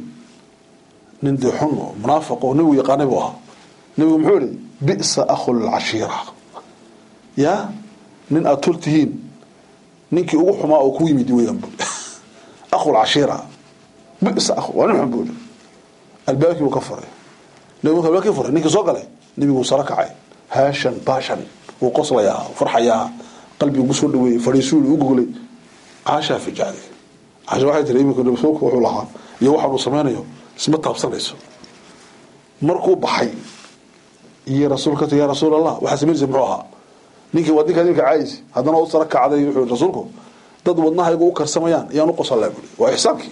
nin dee xun oo munaafiq oo nebigu yaqaanay buu ahaa nebigu muxuu yihi bi'sa akhu lcashiira yaa nin aada tor tihiin ninkii ugu xumaa oo ku yimid weeyaan bu akhu lcashiira bi'sa akhu waa nin xun buu yihi albaabkii buu ka furay nebigu marka albaabkii furay ninkii soo galay nebigu saro kacay haashan baashan wuu qoslayaa farxayaa qalbigu gu soo dhaweeyey fadhiisuuli u gogolay caashaa fijacday caasha waxay tiri iminka rasuulku wuxuu lahaa iyo waxaan uu samaynayo isma taabsanayso markuu baxay iyo rasuulka ya rasuul allah waxaa samaynaysa muxuu ahaa ninkii waa ninkaa ninka caayis haddana u sara kacday wuxuu rasuulku dad wadnahaygu u karsamayaan ayaan u qosalaa buuri waa ixsaankii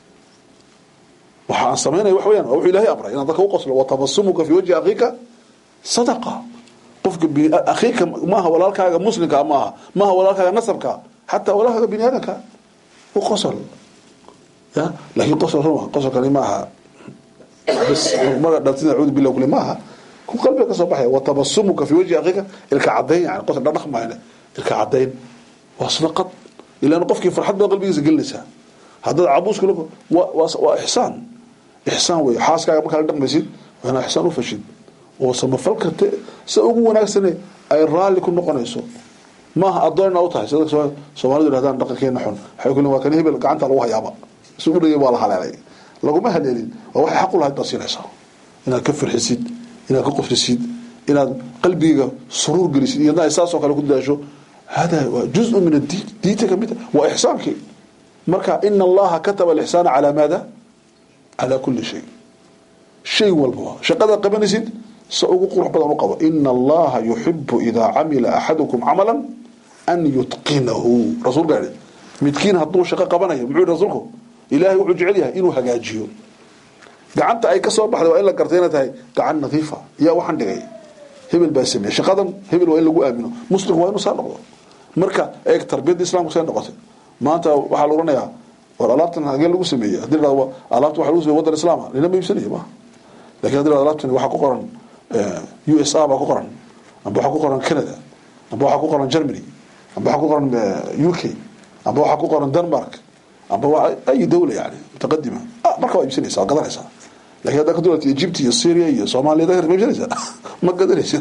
waxa aan samaynaya wax weyaan waa wuxuu ilaahay amray inaad dadka u qoslo watabasumuka fi wajhi akhiika sadaqa qofka akhiika maaha walaalkaaga muslimka maaha maaha walaalkaaga nasabka xataa walaalkaaga bini aadamka u qosol ya laakiin qosol qosolkani maaha bas maga dhaltin acuudu billah kule maaha ku qalbiga ka soo baxaya watabasumuka fi wajhi akhiika ilka cadayn yani qosol dhadhaq maayne ilka cadayn waa sadaqad ilaan qofkii farxad baa qalbigiisa gelinaysaa haddaad cabuuska waa ixsaan ixsaan wey xaaskaaga markaa la dhaqmaysid waa inaa ixsaan u fashid oo samafalka se ugu wanaagsane ay raalli ku noqonayso maaha adoonna u tahay sida soomaalidu yidhahdaan dhaqankeena xun waxay ku waa kan hebel gacanta lagu hayaaba si u dhagay waa la haleelay laguma haleelin waa waxay xaq u lahayd baad siinaysaa inaad ka farxisid inaad ka qofrisid inaad qalbiga suruur gelisid iyadna ay saasoo kale ku dadaasho hada waa juzu min addiin diinta kamid waa ixsaankii marka ina allaha kataba alixsaana calaa maada calaa kulli shay shay walba shaqada qabanaysid se ugu qurux badan u qabo ina allaha yuxibu idaa camila axadukum camala an yutqinahu rasuulka yihi midkiin hadduu shaqo qabanayo muxuu yihi rasuulku ilaahay wuxuu jecel yahay inuu hagaajiyo gacanta ay ka soo baxday waa in la gartay inay tahay gacan nadiifa yaa waxaan dhigay hebel baa sameeyey shaqadan hebel waa in lagu aamino muslimku waa inuu saa noqdo marka eeg tarbiyadda islamku see noqotay maanta waxaa la oranayaa war alaabtan hagee lagu sameeyey hadii la dhahdo alaabta waxa lagu sameeyey waddan islaama nina ma iibsanayo maaha lakin hadii la dhahdo alaabtan waxaa ku qoran u s a baa ku qoran amba waxaa ku qoran canada amba waxaa ku qoran germany amba waxaa ku qoran u k amba waxaa ku qoran denmark amba waa ay dawla yani mutaqadima marka waa iibsanaysa waa gadanaysaa lakin haddaa ka dulata egypt iyo syria iyo soomaaliya ma iibsanaysa ma gadanaysa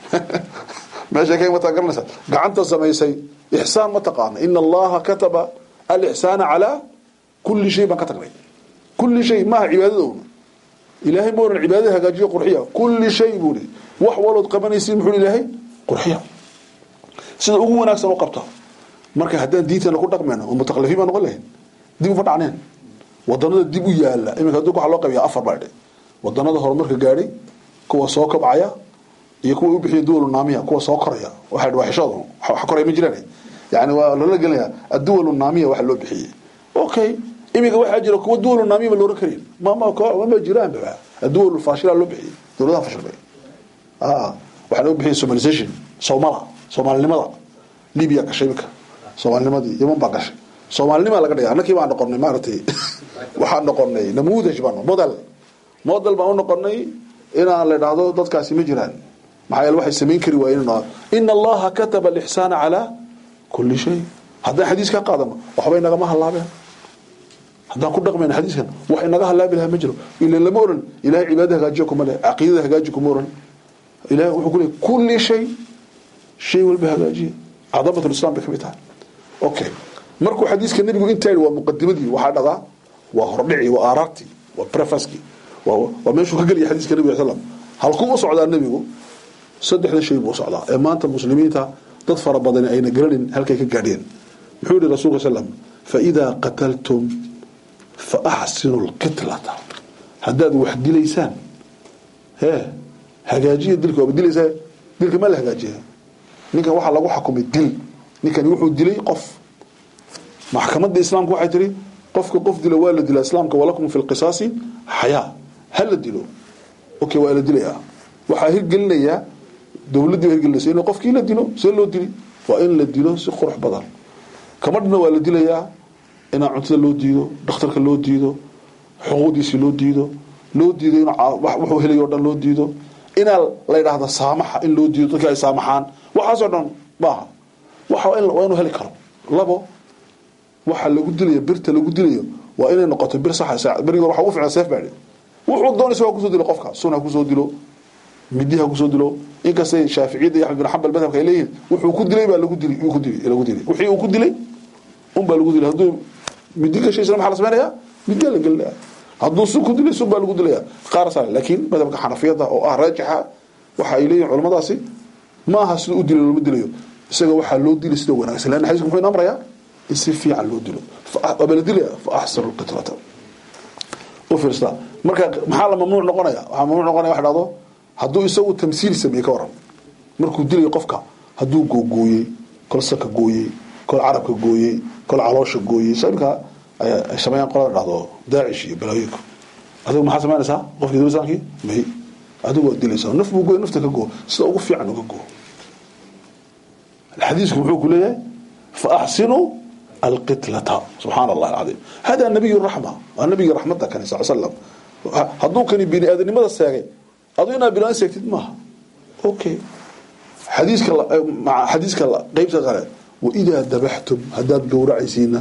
meesha ka mataa garanaysa gacanta samaysay ixsaan ma taqaana ina allaha kataba alixsaana calaa kulli shay baan ka tagnay kulli shay maaha cibaadadowna ilaahay ma oran cibaadada hagaajiyo qurxiya kulli shay buu hi wax walood qabanaysiin muxuu ilaahay qurxiya sida ugu wanaagsan u qabta marka haddaan diintana ku dhaqmayno oo mutaqalifiin baan noqon lahayn dib uma dhacneen wadanada dib u yaala iminka adduunka waxaa loo qabiya afar baa dhe wadanada horumarka gaadhay kuwa soo kobcaya iyo kuwa u bixiya duwalu naamiya kuwa soo koraya waxay waa xishooda wax koraya ma jiraan yani waa lala gelinaya adduwalu naamiya waxa loo bixiyey okay iminka waxaa jira kuwa duwalu naamiya ma looran karin mama mama jiraan ba adduwalu faashila loo bixiyey dowladaha fashilmay waxaa loo bixiyey somalization soomala soomaalinimada libya gashay iminka soomaalinimadii yaman baa gashay soomaalinimaa laga dhigay annakii baan noqonay maaragtay waxaan noqonay namuudaj baan model model baan u noqonay inaan la idhaahdo dadkaasi ma jiraan maxaa yeele waxay samayn kari waayeen ina allaha kataba alixsaana calaa kulli shay haddaan xadiiskaa qaadano waxba inagama hallaabeen haddaan ku dhaqmayna xadiiskan wax inaga halaabi lahaa ma jiro ila lama oran ilahay cibaadada hagaajiya kuma le caqiidada hagaaji kuma oran ilahay wuxuu ku leey kulli shay shay walba hagaajiya cadamat lislam bay ka mid tahay okay markuu xadiiska nebigu intaa yidhi waa muqadimadii waxaa dhadaa waa hordhici waa aaraartii waa prefaski waa meeshuu ka gelaya xadiiska nebiga sal halkuu u socdaa nebigu saddexda shay buu u socdaa ee maanta muslimiinta dad fara badani ayna garanin halkay ka gaadheen muxuu yihi rasulka slam faidaa qataltum fa axsinu lqitlata haddaad wax dilaysaan hee hagaajiya dilka waaba dilaysaa dilka ma la hagaajiya ninkan waxaa lagu xukumay dil ninkani wuxuu dilay qof maxkamadda islaamka waxay tihi qofka qof dila waa la dilaa islaamka walakum fi lqisaasi xayaa ha la dilo okay waa la dilayaa waxaa hirgelinayaa dowladdii baa hirgelinaysa in qofkii la dilo see loo dili waa in la dilo si qurux badan kamadhna waa la dilayaa inaa cuntada loo diido dhakhtarka loo diido xuquuqdiisii loo diido loo diido in wuxuu helayo o dhan loo diido inaa la yidhaahdo saamaxa in loo diido dadkii ay saamaxaan waxaasoo dhan maaha waa inuu heli karo labo waxa lagu dilayo birta lagu dilayo waa inay noqoto bir saxa beriga waxa ugu fiican seef baa wuxuu doonaysa waa kusoo dilo qofka sun ha kusoo dilo midi ha kusoo dilo inkastay shaaficiyadda iyo axmed bin xambal madhabka ay leeyihin wuxuu ku dilay baa lagu dilay ku dilay lagu dilay wixii uu ku dilay un baa lagu dilay hadduu midi gashaysana maxaa la samaynayaa midi la gelinaya hadduu sun ku dilay sun baa lagu dilaya qaar saa laakiin madhabka xanafiyadda oo ah raajixa waxa ay leeyihin culamadaasi ma aha sida u dilay looma dilayo isaga waxaa loo dilay sida wanaagsan leanna xadiisku muxuu ina amrayaa in si fiican loo dilo waaba la dilaya fa axsanu lqitlata u fiirsadaa marka maxaa la mamnuuc noqonaya waxaa mamnuuc noqonaya wax dhahdo hadduu isagu tamsiil sameeyey ka waran markuu dilayo qofka hadduu googooyey kol saka gooyey kol carabka gooyey kol caloosha gooyey so imika ay sameeyaan qolada dhahdo daacish iyo balaayoyinku adigu maxaa samaynaysaa qofkii dilisankii may adigu waa dilaysaa naf buu gooy nafta ka goo sida ugu fiican uga goo xadiisku muxuu ku leeyahay fa axsinuu alqitlata subxaana allah alcadiim hada nabiy raxma waa nabigii raxmadda kani sal slam hadduu kani bini aadanimada seegay adu inaad bilaan seegtid maaha okay xadiiska xadiiska qeybta kale waidaa dabaxtum haddaad gowracaysiina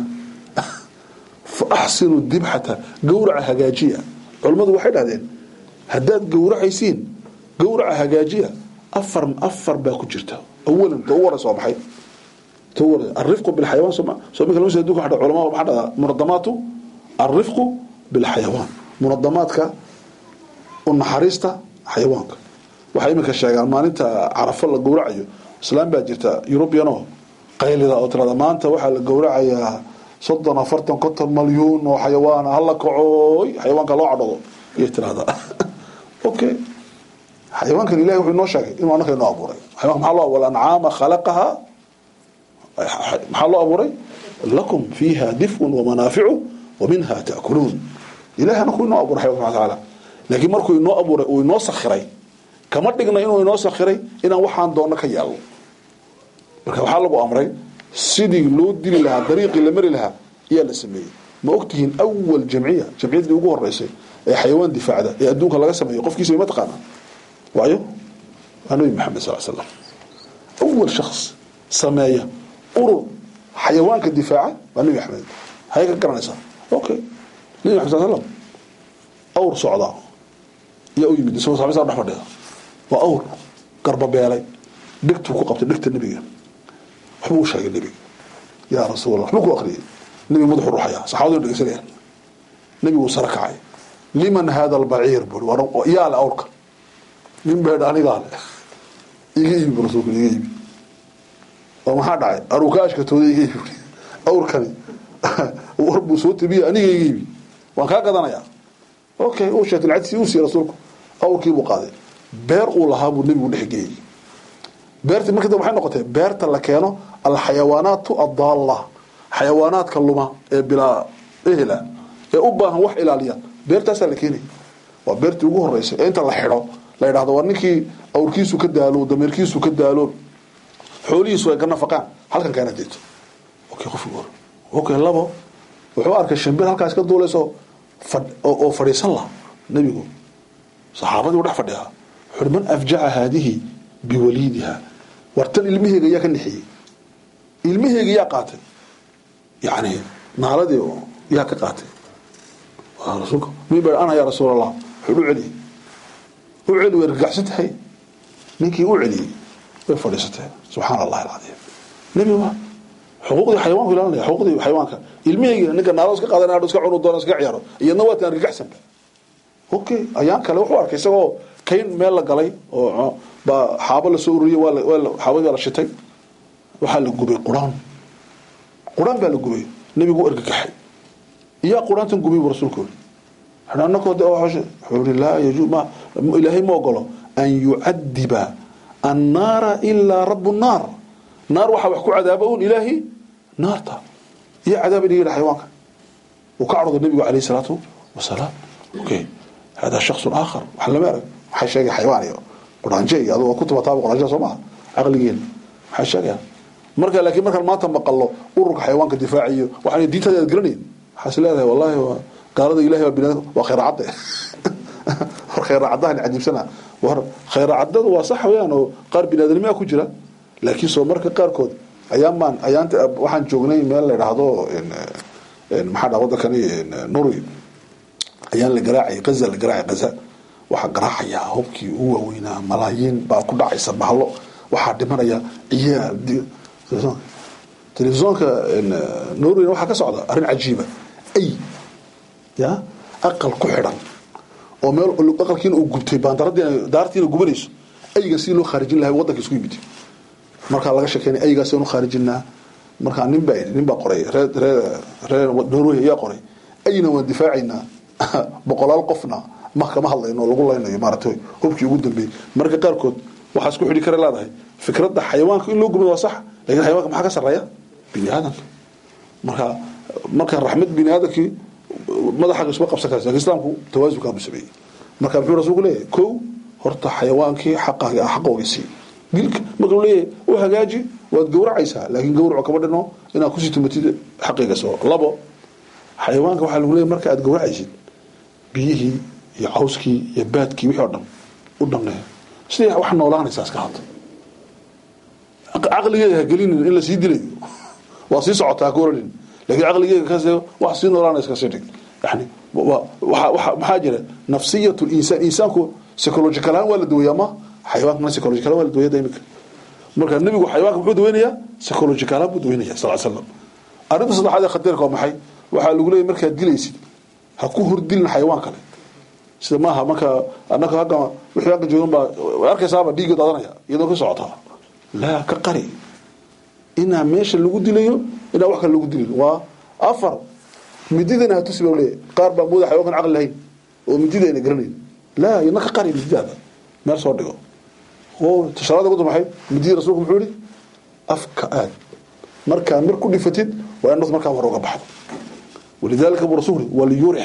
fa axsinu dibxata gowraca hagaajiya culammadu waxay dhahdeen haddaad gowracaysiin gowraca hagaajiya afar afar baa ku jirta awalan ta u waraysa waa maxay ta u waraysa alrifqu bilxayawaan soo soo minka lama soo duka hadha culama maxaa dhahdaa munadamaatu alrifqu bilxayawaan munadamaadka u naxariista xayawaanka waxay iminka sheegaan maalinta carafo la gowracayo islaam baa jirta eurubiano qaylida oo tirada maanta waxaa la gowracayaa soddon afartan konton malyuun oo xayawaana hala kacooy xayawaanka loo cadhado ayay tirahdaa okay xayawaankan ilahi wuxuu inoo sheegay inuu annaka inoo abuuray xayawanka maxaa loo abuuray ancaama khalaqaha maxaa loo abuuray lakum fiiha dif'un wamanaaficu wa minha ta'kuluun ilahi anaku inoo abuuray xayawanka subxana tacaala laakiin markuu inoo abuuray uu inoo sakhiray kama dhigna inuu inoo sakhiray inaan waxaan doonno ka yeelno marka waxaa lagu amray sidii loo dili lahaa dariiqii la mari lahaa ayaa la sameeyey ma ogtihiin awal jamciya jamciyaddii ugu horeysay ee xayawaan difaacda ee adduunka laga sameeyo qofkiisa ma taqaana waayo waa nabi maxamed sal slam awal shakhs sameeya urur xayawaanka difaaca waa nabi maxamed hay ka garanaysaa okay nabi maxamed sal slam awr socdaa yaa u yimid isagoo saxaabisa dhex fadhida waa awr garbabeelay dhegtuu ku qabtay dhegta nebiga waxbuu u sheegay nebiga yaa rasuulallah waxbuu ku akhriyay nebiga madaxu ruxaya saxaabadu dhegeysanayaan nebiguu sare kacay liman hada albaciir buri yaa le awrka nin beedha anigaa le iga iibi bu rasuulka iga iibi oo maxaa dhacay arukaashkatooda iga iibi buri awrkani war buu soo tabiya aniga iga iibi waan kaa gadanayaa okay uu sheegtay lacagtiisii uu siiyey rasuulku awrkii buu qaaday beer uu lahaa buu nebigu dhexgeeyey beertii markii dambe waxay noqotay beerta la keeno alxayawaanaatu addaalla xayawaanaadka luma ee bilaa ehla ee u baahan wax ilaaliya beertaasaa la keenaya waa beertii ugu horeysay ee inta la xidho la yidhahdo war ninkii awrkiisu ka daalo dameerkiisu ka daalo xoolihiisu ay ka nafaqaan halkan keena deeto okay qofkii hore okay labo wuxuu arkay shimbir halkaas ka duulayso oo fadhiisan laha nebigu saxaabadii u dhex fadhiyaa wuxuuhi man afjaca haadihi biwaliidiha wartan ilmaheega yaa ka nixiyey ilmaheega yaa qaatay yani naaladii yaa ka qaatay rasuulka min ba ana yaa rasuul allah wuxuu u celiyey u celi way rgacsan tahay ninkii u celiyey way fadhiisatay subxaana allahi alcadiim nebi ma xuquuqdii xayawaanku ilaalinaya xuquuqdii xayawaanka ilmihaygiina ninka naalo iska qaadan hadho iska cunu doona iska ciyaaro iyadna waa taan rgacsanba okay ayaan kale wuxuu arkay isagoo kayn meel la galay oo baa xaabo lasoo ururiyey waa xaabadii baa la shitay waxaa la gubay quraan quraan baa la gubay nebigu u ergagaxay iyaa quraantan gubay buu rasuulku yiri anakoo de wuxuu yiri laa yaju ma ilaahay ma ogolo an yucadiba annaara ilaa rabu nnaar naar waxaa wax ku cadaaba un ilaahi naarta iyo cadaaba dhiga xayawaanka uu ka carooday nebigu calayhi salaatu wasalaam okay hada shaksun aakhar wax lama arag waxay sheegay xayawaan iyo quraanje iyo aduu ku tabataaba quraanjada soo maha caqligeena waxay sheegayaan marka laakiin markaan maanta maqallo ururka xayawaanka difaaciyo waxaan diintaada aad garanayn waxaas leedahay wallahi gaalada ilahay baa binaadam waa khayr cadde war khayr caddahan cajiibsana war khayr caddadu waa sax weeyaan oo qaar binaadamnimaa ku jira laakiin soo marka qaarkood ayaan baan ayaanta waxaan joognay meel la idhaahdo maxaa dhaa wadankani nuri ayaan la garaacay gaza la garaacay gaza waxaa garaacayaa hubkii u waaweynaa malaayiin baa ku dhacaysa bahlo waxaa dhimanaya ciyaal telefisonka norwayna waxaa ka socda arrin cajiiba ay ya aqal ku xidhan oo meel aqalkiina uu gubtay baandaradiina daartiina gubanayso ayga si loo khaarijin lahay waddanka isku yimid markaa laga sheekeynay aygaas anu khaarijinaa markaa nin baa nin baa qoray ree ree ree norway ayaa qoray ayna waan difaacaynaa boqolaal qofna ma kama hadlayno lagu laynayo maaragtay hubkii ugu dambeeyey marka qaarkood waxaa isku xidhi kara leedahay fikradda xayawaanka in loo gubay waa sax lakin xayawanka maxaa ka sarreeya bini aadanka marka marka raxmad bini aadamkii madaxaaga isma qabsan karaysa lakin islaamku tawaasunkaa buu sameeyey marka muxuu rasuulku leeyahay kow horta xayawaankii xaqaaga xaqooga sii dilka marka uu leeyahay u hagaaji waad gowracaysaa laakiin gowraco kama dhino inaad kusii tumatid xaqiiga soo labo xayawaanka waxaa lagu leeyahay marka aad gowracaysid biyihii iyo cawskii iyo baadkii wixii oo dhan u dhamnee sidii wax noolaanaysaa iska hadda caqligeeda ha gelinin in la sii dilayo waa sii socotaa ka oranin lakiin caqligeeda kas wax sii noolaanaysa kasii dhig yani maxaa jira nafsiyat linsaan insaanku psychological ahaan waa la daweeyaa ma xayawaankana psychological waa la daweeya imika marka nebigu xayawaanka muxuu daweynayaa psychological ahaan buu daweynaya sal slam arrinta saddexaad ee khatarka waa maxay waxaa lagu leeyahy markaad dilaysid ha ku hordilin xayawaan kale sida maaha marka anaka agga wixii agga joogan baa way arkaysaaba dhiigga daadanaya iyadoo ka socotaa laa ka qari inaa meesha lagu dilayo inaa wax kale lagu dilin waa afar mididana hatusi ba leeyahy qaar baa mooda xayawankan caqli lahayn oo mididayna garanayn laa ina ka qari mididaada meel soo dhigo oo tasharada ugu maxay mididii rasuulku muxuu yihi afka aad markaa mar ku dhifatid waa in markaa hore uga baxdo walidaalika buu rasuul waliyurix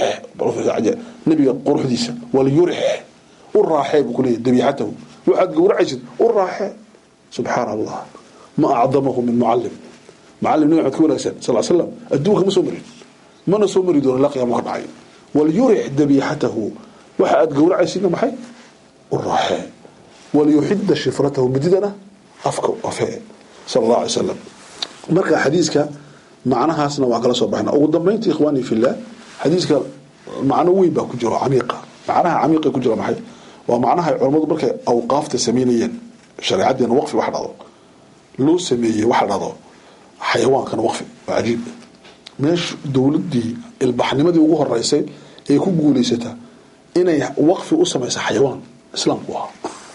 nabiga quruxdiisa waliyurix u raaxee buu kuleeyahy dabiixatahu waxaad gowracaysid u raaxee subxaana allah ma acdamahu min mucalim mucalim nabi maxamed ka wanaagsan sal slam adduunka ma soo marin mana soo mari doono ilaa qiyaamo ka dhacay waliyurix dabiixatahu waxa aad gowracaysidna maxay u raaxee waliyuxida shifratahu mididana afka afee sal allah alay slam marka xadiiska macnahaasna waan kala soo baxna ugu dambaynta ikhwaani fillah xadiiska macno weyn baa ku jiro camiiqa macnaha camiiqa ku jira maxay waa macnaha ay culammadu markay awqaafta sameynayeen shareecadeena waqfi wax dhado loo sameeyey waxa dhado xayawaankana waqfi waa cajiib meesha dowladdii ilbaxnimadii ugu horeysay ee ku guulaysata inay waqfi u samaysa xayawaan islaamku ahaa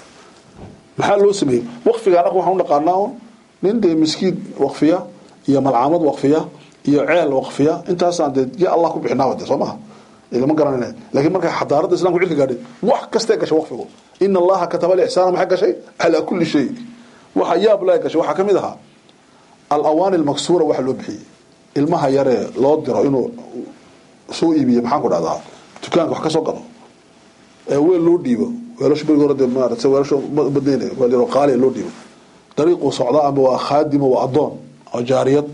maxaa loo sameeyey waqfigaan aq waxaan u dhaqaanaa un nin dee miskiid waqfiya iyo malcaamad waqfiya iyo ceel waqfiya intaasaan dee ya allah ku bixinaaba de soo maha lama garanayna laakiin markay xadaaradda islamku cilka gaadhay wax kastee gashay waqfigu ina allaha kataba alixsaana maxay gashay calaa kulli shay waxa yaab laa gashay waxaa ka mid ahaa alawaani almaksuura waxa loo bixiyey ilmaha yaree loo diro inuu soo iibiyo maxaan ku dhahdaa dukaanka wax ka soo galo ee weel loo dhiibo weelasha beriga hore dee maarata weelasha badnayna weel yaroo qaaliya loo dhiibo dariiquu socdaa ama waa khaadimo waa addoon oo jaariyad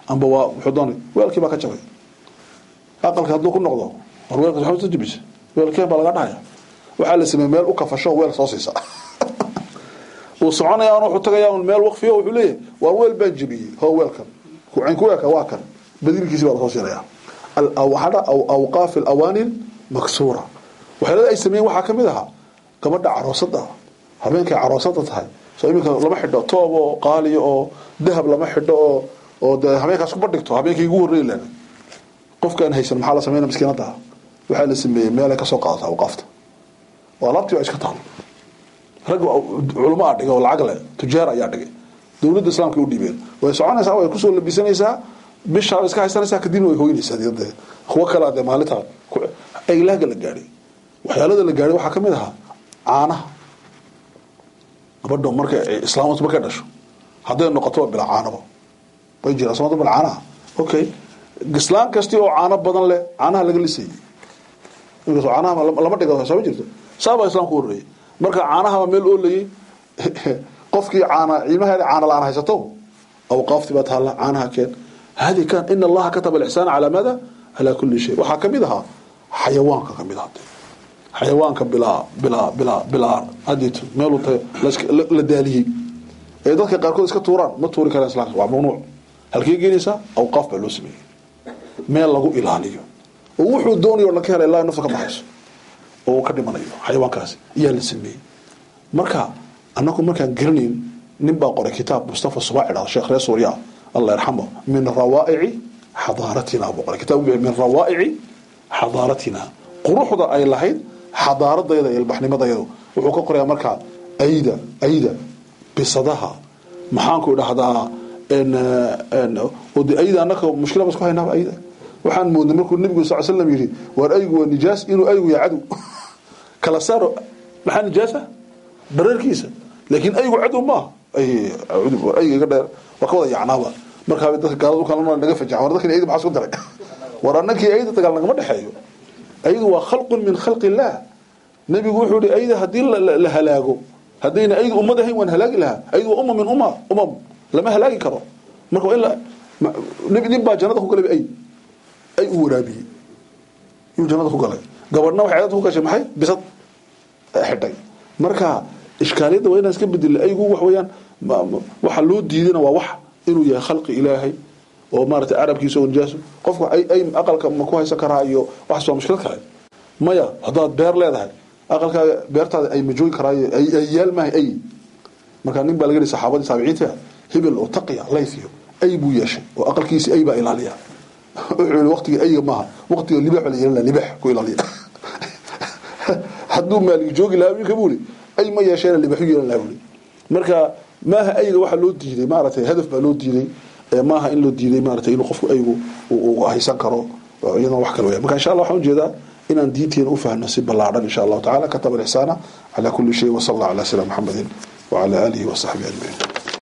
amba waa wuxuu doonay weelkii baa ka jabay aqalka hadduu ku noqdo war weelka waxaa soo jabisa weelkeen baa laga dhahaya waxaa la sameeyey meel u kafasho weel soo siisa uu soconaya aan wuxuu tagayaa un meel waqfiyo wuxuu leeyahay waa weel baan jebiyey hoo weelkan kucayn ku weelka waa kan badilkiisi baa lasoo siinaya waxaa awqaaf alawaani maksuura waxyaalada ay sameeyeen waxaa ka mid ahaa gabadha caroosada habeenkay caroosada tahay soo iminka lama xidho toob oo qaaliya oo dahab lama xidho oo oo dee habeenkaas kuma dhigto habeenkii ugu horreyi lana qofkaan haysan maxaa la sameynaya miskiinada waxaa la sameeyey meelay kasoo qaadata awqaafta oo alaabtii baa iska taal rag culamo a dhigay oo lacag leh tujaar ayaa dhigay dowladda islaamka u dhiibeen way soconaysaa way kusoo labisanaysaa bishaa iska haysanaysaa kadibna way hoynaysaa de kuwo kalea dee maalintaa eglaaga la gaadhay waxyaalada la gaadhay waxaa ka mid ahaa caanaha gabadho marka islaamtu markay dhasho hadday noqoto waa bila caanaba way jiraan soomada bila caanaha okay islaan kasti oo caano badan leh caanaha laga lisayay inkastoo caanaha lama dhigo sooma jirto saabaa islaamku horreeyay marka caanahaba meel oolayay qofkii caana ilmaheeda caana la-aan haysato awqaaftii baa taalla caanaha keen hadi kan in allaha kataba alixsaana calaa maada calaa kulli shay waxaa kamid ahaa xayawaanka kamid aha xayawaanka bilaa bilaa bilaa bilaa hadito meel la daaliyey ee dadka qaarkood iska tuuraan ma tuuri karaan islaamka waa mamnuuc halkee geenaysaa awqaaf baa loo sameeyey meel lagu ilaaliyo oo wuxuu doonayo dhan ka hela ilaa nafta ka baxayso oo uu ka dhimanayo xayawaankaasi ayaa la sameeyey marka annagu markaan garanayn nin baa qoray kitaab mustafa subaaci dhahdo sheekh reer suuriya allah yarxamo min rawaa'ici xadaaratina buu qoray kitaab min rawaa'ici xadaaratina quruxda ay lahayd xadaaradayda iyo ilbaxnimadayadu wuxuu ka qorayaa markaa ayda ayda bisadaha maxaanku idhahdaa de ayda annaka mushkila ba isku haynaaba ayda waxaan moodnay markuu nabigu sal slam yidhi waar aygu waa nijaas inuu aygu yahay cadow kala saaro maxaa nijaasa dhareerkiisa laakiin aygu cadow maaha ayga iga dheer waa ka wada yacnaaba markaa dadka gaalada ukala naga fajaxan war dadkan ayda maxaa isku daray war annakii ayda dagaal nagama dhexeeyo aydu waa khalqun min khalqi illaah nabigu wuxuu yihi ayda haddii la halaago haddayna aydu ummad ahayn waan halaagi lahaa aydu waa umma min umma umam lama halaagi karo marka waa in la nin baa jannada ku galay ay ay u waraabiyey yuu jannada ku galay gabadhna waxay aad ku gashay maxay bisad xidhay marka ishkaaliyadda waa inaan iska bedela aygu wax weeyaan waxa loo diidana waa wax inuu yahay khalqi ilaahay oo maarata carabkiisa oo nijaaso qofka ay ay aqalka ma ku haysan karaa iyo waxaas waa mushkilad kale maya haddaad beer leedahay aqalkaaga beertaada ay ma joogi karaayo ay yaal maahay ay markaa nin baa laga yihi saxaabadii taabiciinta hebel oo taqiya layfiyo ay buu yeeshay oo aqalkiisi ay baa ilaaliya wuxuu yihi waqtiga ayga maaha waqtiga libax la yeelan libax ku ilaaliya hadduu maaligi joogi lahaa wiilka buu yihi ay ma yeesheena libaxu yeelan lahaa buu marka maaha ayga waxaa loo diiday maaragtay hadaf baa loo diiday maaha in loo diiday maaragtay inuu qofku aygu uu haysan karo iyadana wax kale weya marka insha allah waxaan ujeedaa inaan diinteena u fahno si ballaadhan insha allahu tacala kataba alixsaana calaa kulli shay wasala allah calaa sayidina maxamedin wacala aalihi wasaxbihi ajmaciin